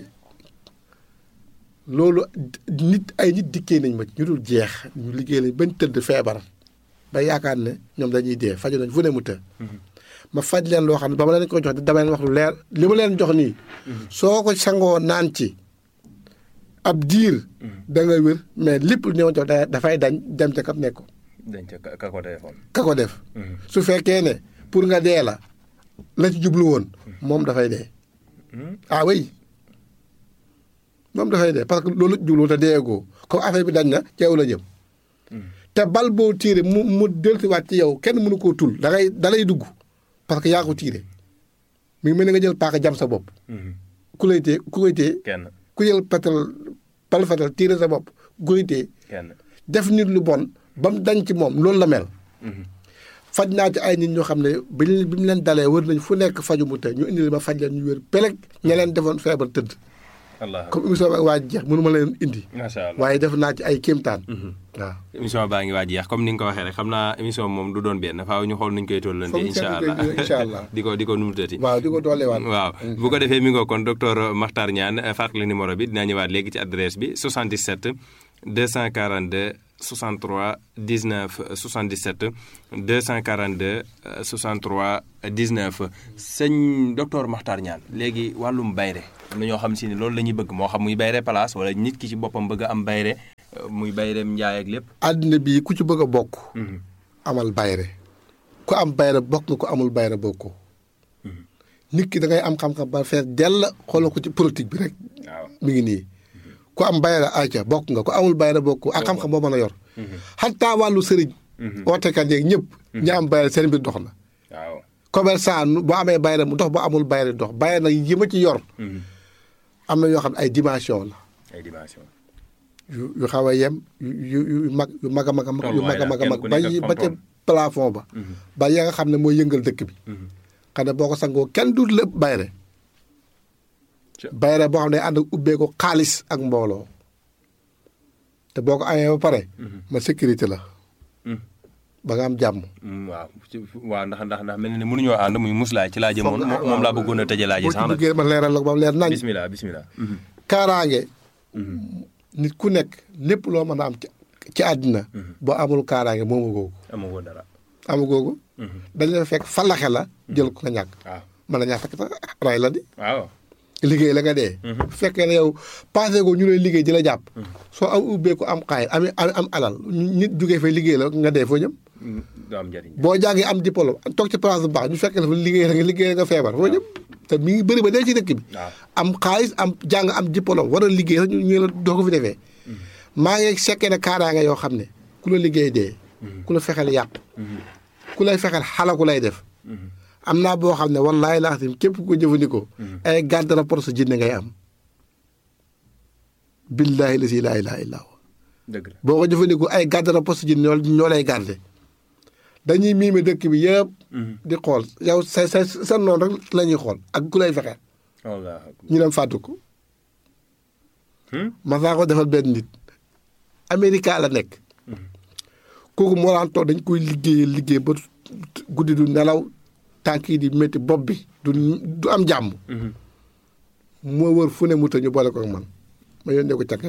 loolu nit ay nit dikkee nañ ma ci ñu dul jeex ñu liggéey lañ bañ tëdd feebar ba yaakaar ne ñoom dañuy dee faju nañ fu ne mu të ma faj leen loo xam ne ba ma leen ko jox dama leen wax lu leer li ma leen jox nii soo ko sangoo naan ci ab diir da nga wér mais lépp lu ñëwoon jox da- dafay dañ dem ca kam nekk dañ ca ka- ka ko defoon. ka ko def su fekkee ne pour nga dee la la ci jublu woon moom dafay dee ah oui moom dafay dee parce que loolu jublu te deegoo comme affaire bi dañ na ci yow la jëm te bal boo tiire mu mu dellusiwaat ci yow kenn mënu koo tul da ngay da lay dugg parce que yaa ko tiire mi ngi mel ni nga jël paaka jam sa bopp ku lay tee ku koy tee kenn ku jël patal bal fatal tiire sa bopp ku koy tee kenn. def nit lu bon ba mu dañ ci moom loolu la mel faj naa ci ay nit ñoo xam ne bi ñu bi mu leen dalee wër nañ fu nekk faju mu te ñu indi ma faj leen ñu wér peleg ña leen defoon feebar tëdd allah comme émission bi waa jeex mënu ma leen indi macha allah. waaye def naa ci ay kéemtaan waaw émission baa ngi waaj jeex comme ni nga ko waxee rek xam naa émission moom du doon benn faaw ñu xool nuñ koy tollante Foog ñu incha seetlu allah koy incha allah. di ko di ko numutati waaw di ko dooleewaat waaw bu ko defee mi ngoo kon docteur Makhtar Niane fàttali numéro bi dinaa ñëwaat léegi ci adresse bi 77 242 63 19 77 242 euh, 63 19 sëñ docteur Makhtar Niane léegi wàllum bayre am na ñoo xam si ni loolu la ñuy bëgg moo xam muy bayre place wala nit ki ci boppam bëgg a am bayre euh, muy bayreem njaay ak lépp àddina bii ku ci bëgg a bokk amal bayre ku am bayre bokk nga ku amul bayre bokkoo nit ki da ngay am xam-xam ba fees dell xoolal ko ci politique bi rek waaw mi ngi nii ku am bayra ayca bokk nga ku amul bayra bokk ak xam-xam boo mën a yor xataa wàllu sëriñ ootekat yeeg ñëpp ñi am bayra seen mbir dox na waaw commerçant nu- boo amee bayra mu dox boo amul bayra dox bayra nag yi ma ci yor am na yoo xam ne ay dimension la ay dimension yu yu xaw a yem yu yu yu mag yu mag a mag a mag yu mag a mag a mag Tolluwaay ba daal, yi kenn ku ba nekk ca ak fam plafond ba ba ya nga xam ne mooy yëngal dëkk bi xam ne boo ko sangoo kenn du lépp bayre Ca- bayre boo xam ne ànd ak ubbee ko xaalis ak mbooloo te boo ko amee ba pare ma sécurité la ba nga am jàmm Mm, waaw ci- waaw ndax ndax ndax mel na ne mënuñoo ànd muy muslaay ci laa jëmoon Foog nga- moom moom laa bëggoon a tëjee laaj yi boo ci sax nag duggee ma leeral la ko ba mu leer nañ bismillah bismillah kaaraange nit ku nekk lépp loo mën a am ci ci àddina boo amul kaaraange moomu googu amagoo dara amu googu dañ la fekk falaxe la jël ko nga ñàkk waaw mën na ñàkk fekk sax ray la di waaw liggéey la nga dee bu fekkee ne yow passé ko ñu lay liggéey di la jàpp soo am ubbeeku am xaay am am am alal nit jugee fay liggéey la nga dee foo jëm Mm, du am njëriñ boo jàngee am diplôme toog ci place bu baax ñu fekkee la fa liggéey la nga liggéey la nga feebar foo jëm te mi ngi bëri ba dee ci dëkk bi waaw am xaalis am jàng am diplôme war a liggéey sax ñu ñu la doo ko fi defee maa ngi sekkee ne kaaraange yoo xam ne ku la liggéey dee ku la fexeel yàq ku lay fexeel xalaku lay def am naa boo xam ne wallaahi laa xam képp ku ko jëfandikoo ay garde rapport sa jinne ngay am billaahi la si laa ilaaha illaa huwa dëgg la boo ko jëfandikoo ay garde rapport sa jinne ñoo ñoo lay garde dañuy miime dëkk bi yëpp di xool yow sa sa sa noonu rek la ñuy xool ak ku lay fexeel wallaahi akbar. ñu dem fàttu ko Hmm? ma saa ko defal benn nit Amérique la nekk kooku moo daan toog dañ koy liggéey liggéey ba guddi du nelaw tànk yi di métti bopp bi du du am jàmm moo wër fu ne mu të ñu boole ko ak man ma yónnee ko càkket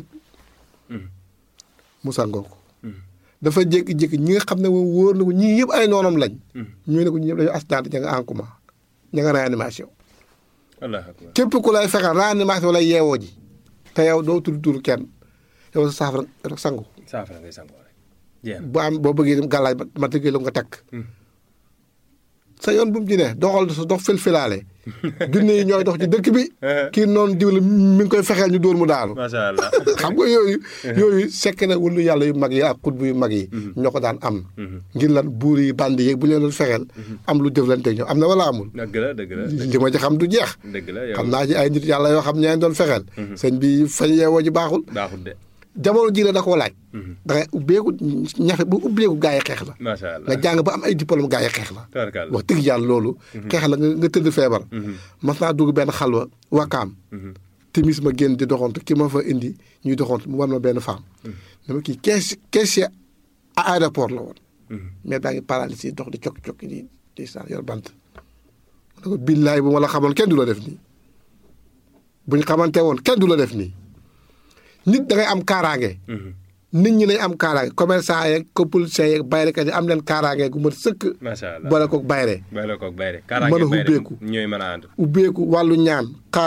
mu sangoo ko dafa jékki-jékki ñi nga xam ne moom wóor na ko ñii yëpp ay noonam lañ ñu ne ko ñi ñëpp dañu accident ña nga en coma ña nga réanimation wallaahi akbar. képp ku lay fexeel réanimation lay yeewoo ji te yow doo tudd tur kenn yow sa saafara rek sangu saafara ngay sangoo rek jeex na bu am boo bëggee dem gàllaaj ma tëggee la nga takk sa yoon bu mu ci ne doxal sa dox filfilaale junne yi ñooy dox ci dëkk bi kii noonu diw la mi ngi koy fexeel ñu dóor mu daanu macha allah. xam nga yooyu yooyu sekk na wulu yàlla yu mag yi ak xutbu yu mag yi ñoo ko daan am ngir lan buur yi bandi yeeg bu leen doon fexeel am lu jëflante ñoom am na wala amul dëgg la dëgg la li ma ci xam du jeex dëgg la yow xam naa ci ay nit yàlla yoo xam ñeen doon fexeel sëñ bi fañ yeewoo ji baaxul baaxul de jamono ji la da koo laaj da ngay ubbeeku ñafe bu ubbeeku gaa yi xeex la macha allah nga jàng ba am ay diplôme gaa yi xeex la tabarkalla. wax dëgg yàlla loolu xeex la nga nga tëdd feebar mas naa dugg benn xalwa wakaam timis ma génn di doxantu ki ma fa indi ñuy doxantu mu war ma benn femme dama kii kees caissier à aéroport la woon mais baa ngi paralysé dox di cokki cokki di di saan yor bant ma ne ko billaay bu ma la xamoon kenn du la def nii buñ xamante woon kenn du la def nii nit da ngay am kaaraange nit ñi nañ am kaaraange commerçant yeeg ko politiciens yeeg bayrekat yi am leen kaaraange gu mat sëkk macha allah boole koog bayre bay la koog bay rek. Mën a ubbeeku. ñooy mën a ànd. ubbeeku wàllu ñaan xaalis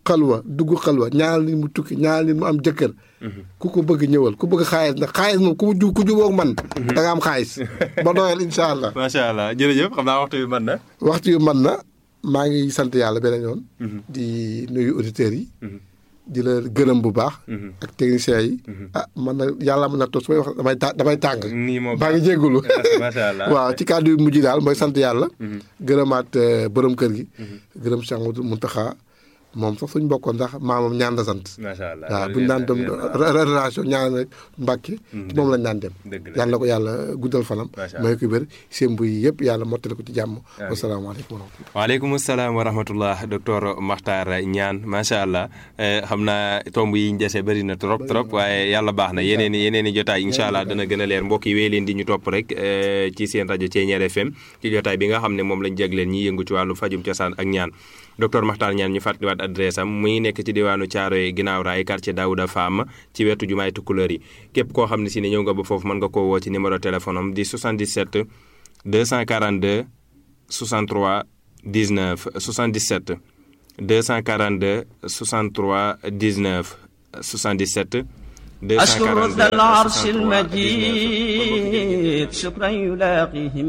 xalwa dugg xalwa ñaanal nit mu tukki ñaanal nit mu am jëkkër ku ko bëgg ñëwal ku bëgg xaalis nag xaalis moom ku ju ku jubóog man da nga am xaalis ba doyal incha allah macha allah jërëjëf xam naa waxtu bi mën na. waxtu yu man na maa ngi sant yàlla beneen yoon di nuyu auditeurs yi di la gërëm bu baax ak techniciens yi ah man na yàlla mën na toog su may wax damay ta damay tàng nii moo maa ngi jéggulu macha allah waaw ci kàddu yu mujj daal mooy sant yàlla gërëmaat euh, borom kër gi gërëm Cheikh Amadou Mountakha moom sax suñ bokkoon ndax maamam ñaan la sant macha allah waaw bu ñu daan dem re- relation ñaan rek Mbàkke ci moom lañ daan dem Dëgg la. yàlla na ko yàlla guddal fanam Macha allah. may ko wér seen buy yëpp yàlla mottali ko ci jàmm wasalaamaaleykum wa rahmatulah waaleykum salaam wa rahmatullah docteur Makhtar Niane macha allah eh, xam naa tomb yi ñu dese bëri na trop trop waaye yàlla baax na yeneen i yeneen i jotaay incha allah dana gën a leer mbokk yi wéy leen di ñu topp rek eh, ci seen rajo Thiéniere FM ci jotaay bi nga xam ne moom lañ jagleen ñi yëngu ci wàllu fajum cosaan ak ñaan docteur Makhtar Niane ñu fàttaliwaat adresse am muy nekk ci diwaanu Thiaroye ginnaaw raay quartier Daouda Fam ci wetu jumaay Tukulóor yi képp koo xam ne si ne ñëw nga ba foofu mën nga koo woo ci numéro téléphone am di 77 242 63 19 77 242 63 19 77 أشكر ذا العرش 242 المجيد شكرا يلاقيه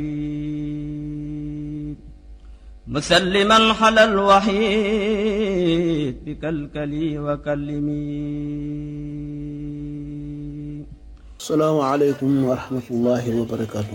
مجيد مسلما على الوحيد بكلكلي وكلمي salaamaaleykum wa rahmatullahi wa barakaatu.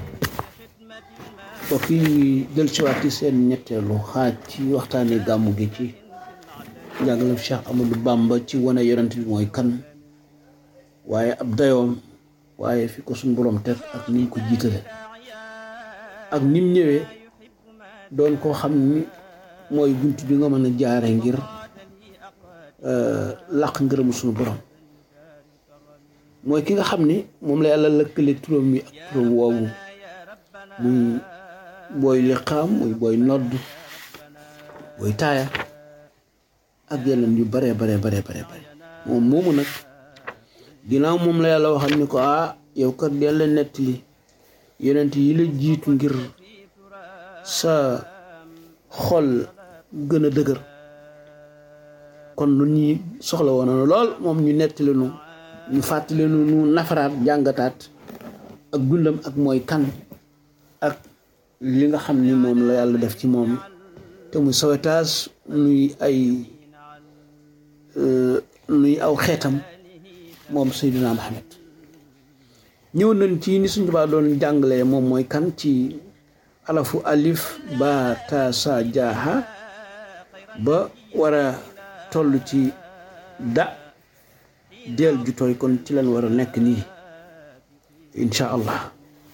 mbokk yi del siwaat ci seen ñetteelu xaaj ci waxtaane gàmmu gi ci njàngalem Cheikh Amadou Bamba ci wane yonent bi mooy kan waaye ab dayoom waaye fi ko suñ borom teg ak niñ ko jiitale ak nim ñëwee doon koo xam ni mooy bunt bi nga mën a jaare ngir euh, làq ngërëmu suñu borom mooy ki nga xam ni moom la yàlla lëkkale turam wi ak turam woowu muy booy liqaam muy booy nodd booy taaya ak yeneen yu bare bare bare bare bare moom moomu nag ginnaaw moom la yàlla waxal ni ko ah yow kat yàlla nettali yonent yi la jiitu ngir sa xol gën a dëgër kon lu ñuy soxla woon na lool moom ñu nettali nu ñu fàttali nu nu nafaraat jàngataat ak dundam ak mooy kan ak li nga xam ni moom la yàlla def ci moom te muy sawetaas nuy ay euh, nuy aw xeetam moom Seydina Muhammad ñëw nañ ci ni suñu Tuubaa doon jàngalee moom mooy kan ci alafu alif ba ta sa jaaha ba war a toll ci da del ju tooy kon ci lañ war a nekk nii insha allah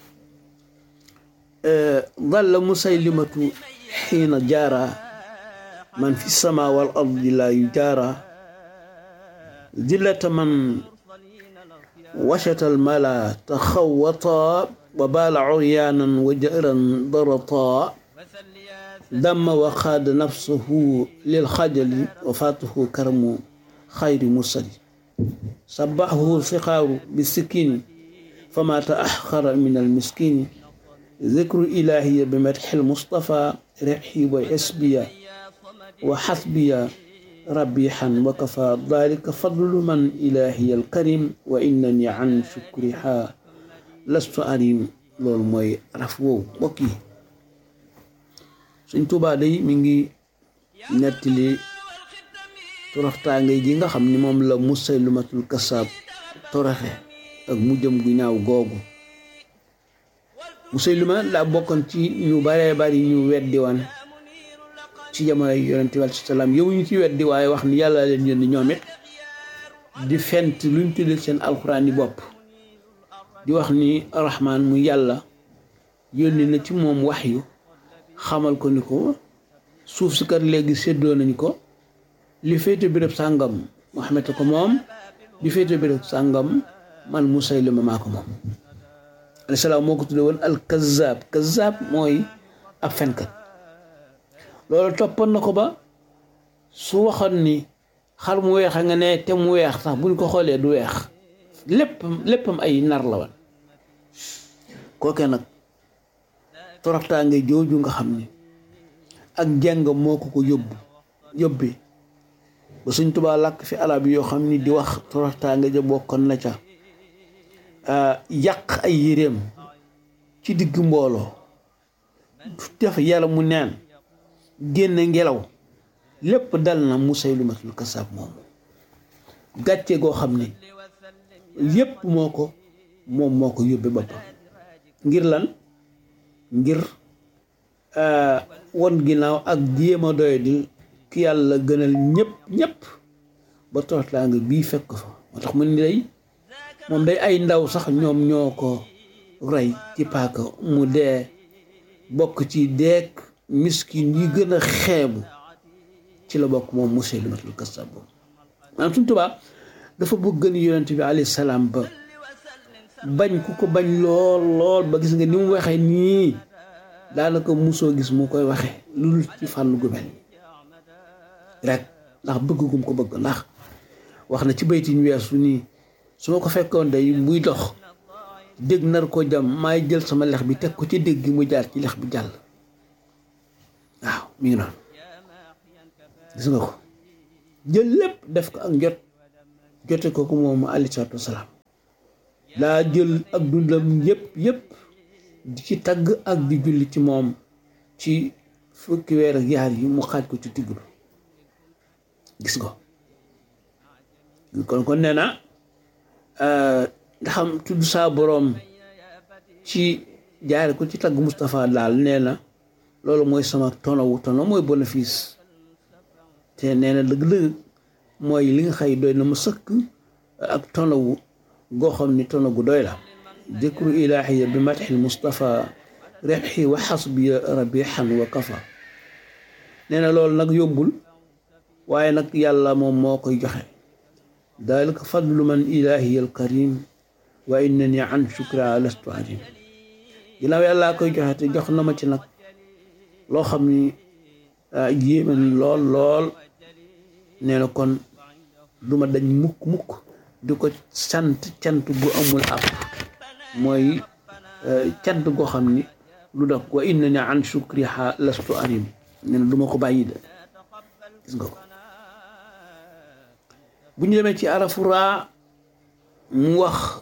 dalla musaylimatu xiina jaara man fi sama wal ardi la yujaara dillata man washata almala taxawata wa baala uryaanan wa jëran darata damma wa xaada nafsahu lil xajali wa faatuhu karamu xayri mursali sabaxahu sixaaru bisikini fama taaxara min almiskini ذكر إلهي بمدح المصطفى رحي وحسبيا وحسبيا ربيحا وكفى ذلك فضل من إلهي الكريم وإنني عن شكرها لست أريم loolu mooy raf woowu mbokk yi Sëñ Tuubaa day mi ngi nettali toroxtaange ji nga xam ni moom la Musaylimatul Kasaab toroxe ak mujjam gu ñaaw googu Musaylima daa bokkoon ci ñu baree bari ñu weddi wan ci jamonoy yonente bi alayhi salaam yow ñu ci weddi waaye wax ni yàlla leen yónni ñoom it di fent luñ tuddee seen alxuraan yi bopp di wax ni rahmaan mu yàlla yónni na ci moom wax yu xamal ko ni ko suuf si kat léegi séddoo nañ ko li féete béréb sàngam Muhammad ko moom li féete béréb sàngam man Musaylima maa ko moom alayhi salaam moo ko tudde woon al kazaab kazaab mooy ab fenkat loolu toppoon na ko ba su waxoon ni xar mu weex a nga ne te mu weex sax buñ ko xoolee du weex lépp léppam ay nar la woon kooke nag toroxtaange jooju nga xam ni ak jàng moo ko ko yóbbu yóbbi ba Sëñ Tuubaa làkk fi arab yoo xam ni di wax toroxtaange ja bokkoon na ca yàq ay yéreem ci digg mbooloo def yàlla mu neen génne ngelaw lépp dal na Musaylimatul Kasaab moomu gàcce goo xam ne yépp moo ko moom moo ko yóbbe boppam ngir lan ngir won ginnaaw ak jéem a doy di ki yàlla gënal ñëpp ñëpp ba toroxlaa nga bii fekk fa moo tax mu ni day moom day ay ndaw sax ñoom ñoo ko rey ci paaka mu dee bokk ci deek miskin yi gën a xeebu ci la bokk moom Musaylimatul Kasaab boobu maanaam suñ tubaa dafa bëgg gën yonent bi alayhi salaam ba bañ ku ko bañ lool lool ba gis nga ni mu waxee nii daanaka musoo gis mu koy waxe lu dul ci fànn gu mel rek ndax bëgg gum ko bëgg ndax wax na ci baytiñ weesu nii su ma ko fekkoon day muy dox dégg nar ko jam maay jël sama lex bi teg ko ci dégg gi mu jaar ci lex bi jàll waaw mi ngi noonu gis nga ko jël lépp def ko ak njot jote ko ko moom alayhi salaatu wasalaam daa jël ak dundam yépp yépp di ci tagg ak di julli ci moom ci fukki weer ak yaar yi mu xaaj ko ci digg bi gis ko kon kon nee na ndaxam tudd saa boroom ci jaare ko ci tagg Moustapha daal nee na loolu mooy sama tonowu tono mooy bénéfice te nee na dëgg-dëgg mooy li nga xëy doy na ma sëkk ak tonowu goo xam ni tono gu doy la dikru ilaahiya bi matxil Moustapha rebxi wa xasbi rabixan wa kafa nee na loolu nag yombul waaye nag yàlla moom moo koy joxe dalika fadlu man ilaahiya alkarim wa innani an shukra lastu adim ginnaaw yàllaa koy joxe te jox na ma ci nag loo xam ni yéeme lool lool nee na kon duma dañ mukk mukk di ko sant cant gu amul ab mooy cant goo xam ni lu dog wa inna ni an shukriha lastu arim nee na du ma ko bàyyi de gis nga ko bu ñu demee ci arafu raa mu wax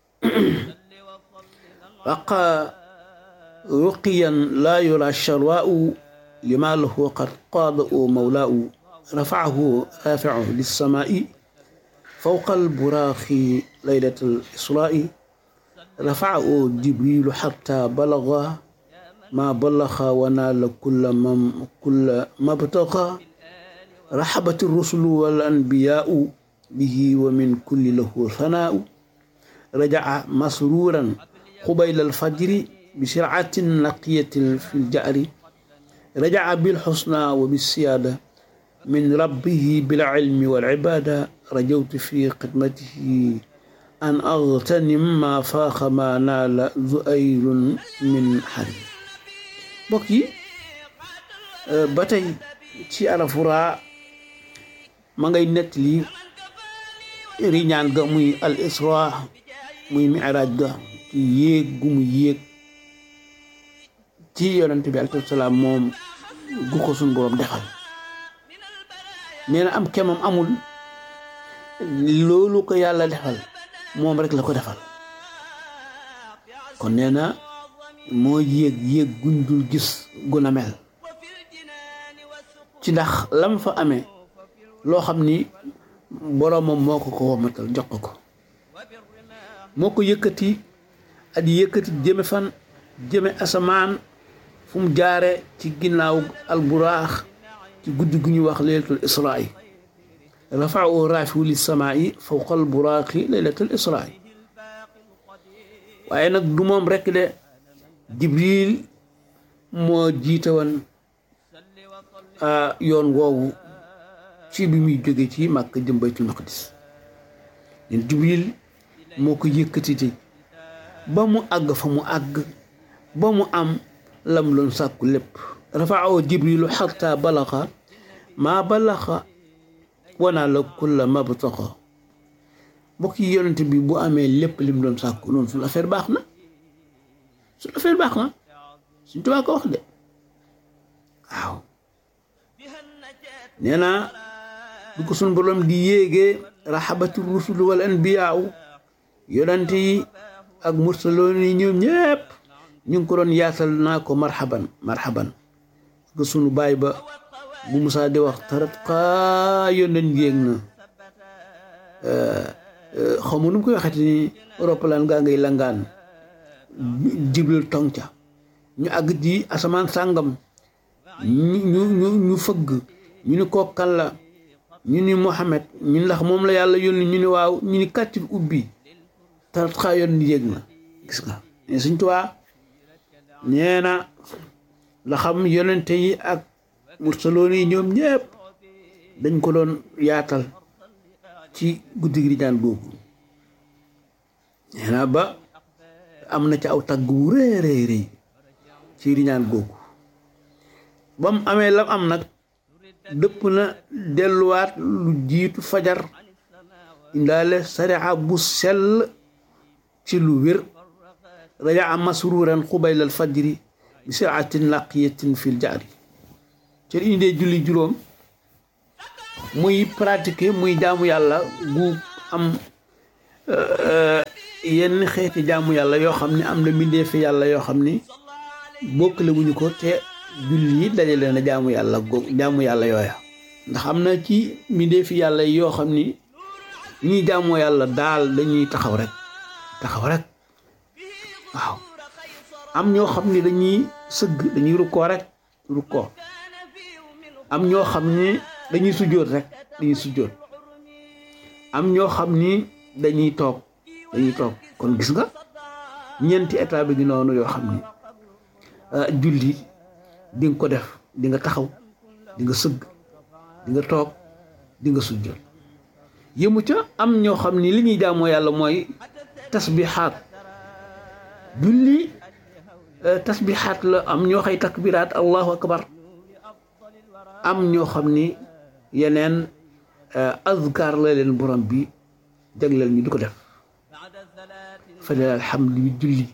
waqa ruqiyan laa yura sharwaau lima lahu qad qaada u mawlaau rafaahu rafiu lissamaai fawqa alburaaxi laylat alisraai rafaahu jibrilu xata balaga ma balaxa wa naala kulla mam kulla mabtaga raxabat rusulu wal anbiyaau bihi wa min kulli lahu thanaau rajaca masruuran qubayla alfajri bisircatin naqiyatin fi ljari rajaca bilxusna wa bilsiyaada min rabbihi bilcilmi walcibaada rajawtu fi xidmatihi an agtanim ma faaxa ma naala zuayrun min xari mbokk yi ba tey ci arafuraa ma ngay nettali riñaan ga muy al isra muy miraaj ga ci yéeg gu mu yéeg ci yonente bi alayhi salaam moom gu ko suñ boroom defal nee na am kemam amul loolu ko yàlla defal moom rek la ko defal kon nee na moo yéeg yéeg guñ dul gis gu na mel ci ndax lam fa amee loo xam ni boroomam moo ko ko womatal jox ko ko moo ko yëkkati at yëkkati jëme fan jëme asamaan fu mu jaare ci ginnaaw alburaax ci guddi gu ñuy wax laylatul israai rafaahu raafiu li samaai fawqa alburaaxi laylatul israai waaye nag du moom rekk de jibril moo jiite woon yoon woowu ci bi muy jóge ci màkk jëm baytul maqdis leen jibril moo ko yëkkatite ba mu àgg fa mu àgg ba mu am lam loon sàkku lépp rafaahu jibrilu xatta balaxa maa balaxa wanaa la kulla mabtaxa mbokk yi yonent bi bu amee lépp lim doon sàkku noonu suñu affaire baax na suñu affaire baax na suñ tubaa ko wax de waaw nee na du ko suñ borom di yéegee raxabatu rusul wal anbiyaaw yonent yi ak mursaloon yi ñoom ñëpp ñu ngi ko doon yaatal naa ko marhaban marhaban ko sunu baay ba bu Musaa di wax tarat xaa yónneen yéeg na xaw ma nu mu koy waxati ni roppalaan gaa ngay langaan jibril tong ca ñu àgg ci asamaan sàngam ñu ñu ñu ñu fëgg ñu ni kokkan la ñu ni Muhammad ñu ni ndax moom la yàlla yónni ñu ni waaw ñu ni kàttit ubbi tarat xaa yónneen yéeg na gis nga ne suñ tuwaa nee na la xam yonente yi ak mursaloon yi ñoom ñëpp dañ ko doon yaatal ci guddi gi di ñaan googu nee na ba am na ci aw tagg wu rëy rëy rëy ci di ñaan googu ba mu amee lam am nag dëpp na delluwaat lu jiitu fajar indaale sariya bu sell ci lu wér rajaa masruuran xubaylal fajri bi siraatin laqiyatin fil jaari ci indee julli juróom muy pratiquer muy jaamu yàlla gu am yenn xeeti jaamu yàlla yoo xam ne am na mbindee fi yàlla yoo xam ni bokkale wuñu ko te julli yi dajale na jaamu yàlla go jaamu yàlla yooya ndax am na ci mbindee fi yàlla yoo xam ni ñuy jaamoo yàlla daal dañuy taxaw rek taxaw rek waaw am ñoo xam ni dañuy sëgg dañuy rukkoo rek rukkoo am ñoo xam ni dañuy sujjóot rek dañuy sujjóot am ñoo xam ni dañuy toog dañuy toog kon gis nga ñeenti état bi gi noonu yoo xam ni julli di nga ko def di nga taxaw di nga sëgg di nga toog di nga sujjóot yëmu ca am ñoo xam ni li ñuy jaamoo yàlla mooy tasbixaat julli tasbixaat la am ñoo xay takbiraat allahu akbar am ñoo xam ni yeneen azkar la leen borom bi jagleel ñu di ko def fale alhamdu bi julli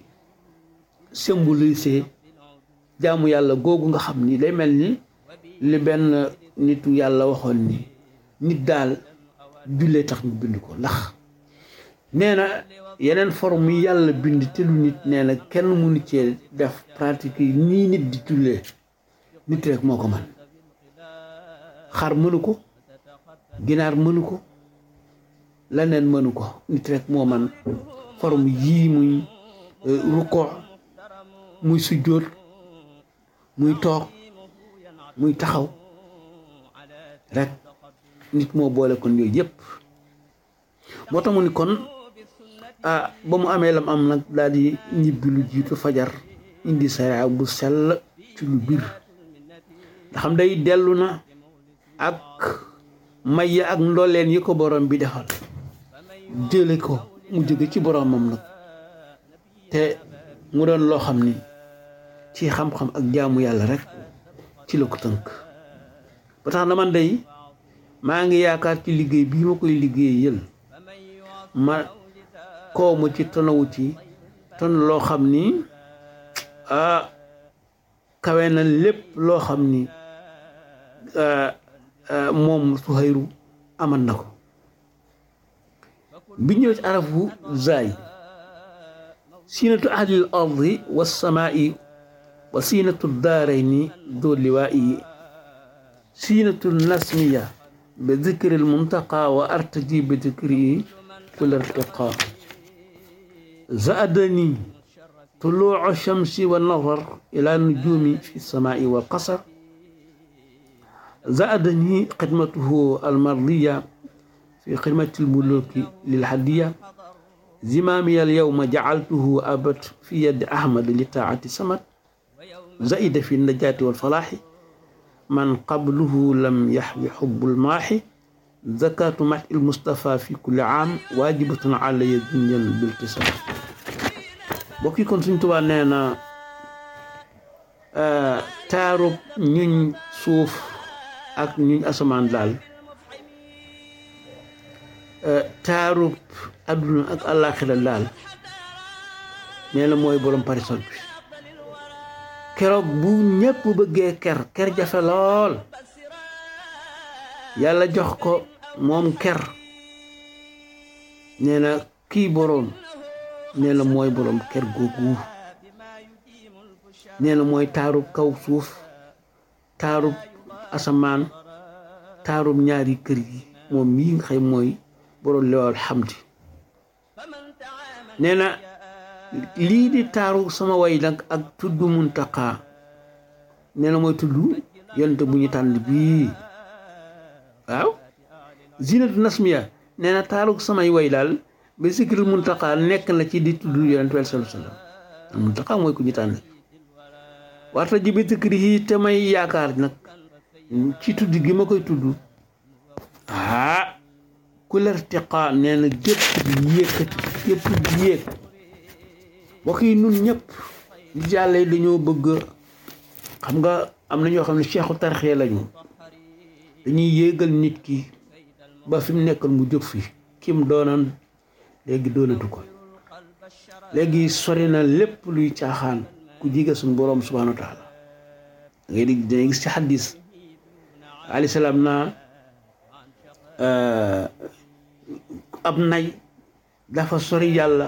symbolisé jaamu yàlla googu nga xam ni day mel ni li benn nitu yàlla waxoon ni nit daal jullee tax ñu bind ko ndax nee na yeneen forme yi yàlla bind te lu nit nee na kenn mënu cee def pratique yi nii nit di jullee nit rek moo ko man xar mënu ko ginaar mënu ko leneen mënu ko nit rek moo man forme yii muy rukkoo muy sujjóot muy toog muy taxaw rek nit moo boole kon yooyu yëpp moo tax mu ni kon ah ba mu amee lam am nag daal di ñibbi lu jiitu fajar indi sariya bu sell ci lu biir nga xam day dellu na ak may ak ndolleen yi ko borom bi defal jële ko mu jóge ci boromam nag te mu doon loo xam ni ci xam-xam ak jaamu yàlla rek ci la ko tënk ba tax na man day maa ngi yaakaar ci liggéey bii ma koy liggéey yël ma koo mu ci tonawu ci ton loo xam ni ah kawe na lépp loo xam ni moom Suhayru aman na ko bi ñëw ci arafu zaay siinatu ahlil ardi wassamaa'i wa siinatu daarayni doo liwaa'i siinatu nasmiya bi dikri almuntaqa wa artaji bi dikri kul irtiqa zaadani طلوع الشمس والنظر إلى النجوم في السماء والقصر زادني خدمته المرضية في خدمة الملوك للحدية زمامي اليوم جعلته أبت في يد أحمد لطاعة سمت زائد في النجاة والفلاح من قبله لم يحوي حب الماحي زكاة مدح المصطفى في كل عام واجبة علي دنيا بالتصام bokki kon suñ tubaa nee na taarub ñuñ suuf ak ñuñ asamaan daal taarub adduna ak àllaaxira daal nee na mooy borom parisol bi keroog bu ñëpp bëggee ker ker jafe lool yàlla jox ko moom ker nee na kii boroom nee na mooy boroom ker googu nee na mooy taarub kaw suuf taarub asamaan taarub ñaari kër yi moom mii nga xam mooy boroom lewal xamdi nee na lii di taaru sama way nag ak tudd muntaqaa nee na mooy tudd yonent bu ñu tànn bii waaw zinatu nasmiya nee na taaru samay way daal ba sikkiril muntaqaa nekk na ci di tudd yonent bi sallallahu alayhi wasallam muntaqaa mooy ku ñu tànn warta ji bi tëkkëri yi te may yaakaar nag ci tudd gi ma koy tudd ah ku lertiqaa nee na gépp di yékkati gépp di yéeg mbokk yi nun ñëpp nit yàlla yi dañoo bëgg xam nga am na ñoo xam ne seexu tarxee lañu dañuy yéegal nit ki ba fi mu nekkoon mu jóg fi kim doonan léegi doonatu ko léegi sori na lépp luy caaxaan ku jige suñu boroom subhaanahu wa taala da ngay dégg dangay gis ci xaddis alayhi salaam naa ab nay dafa sori yàlla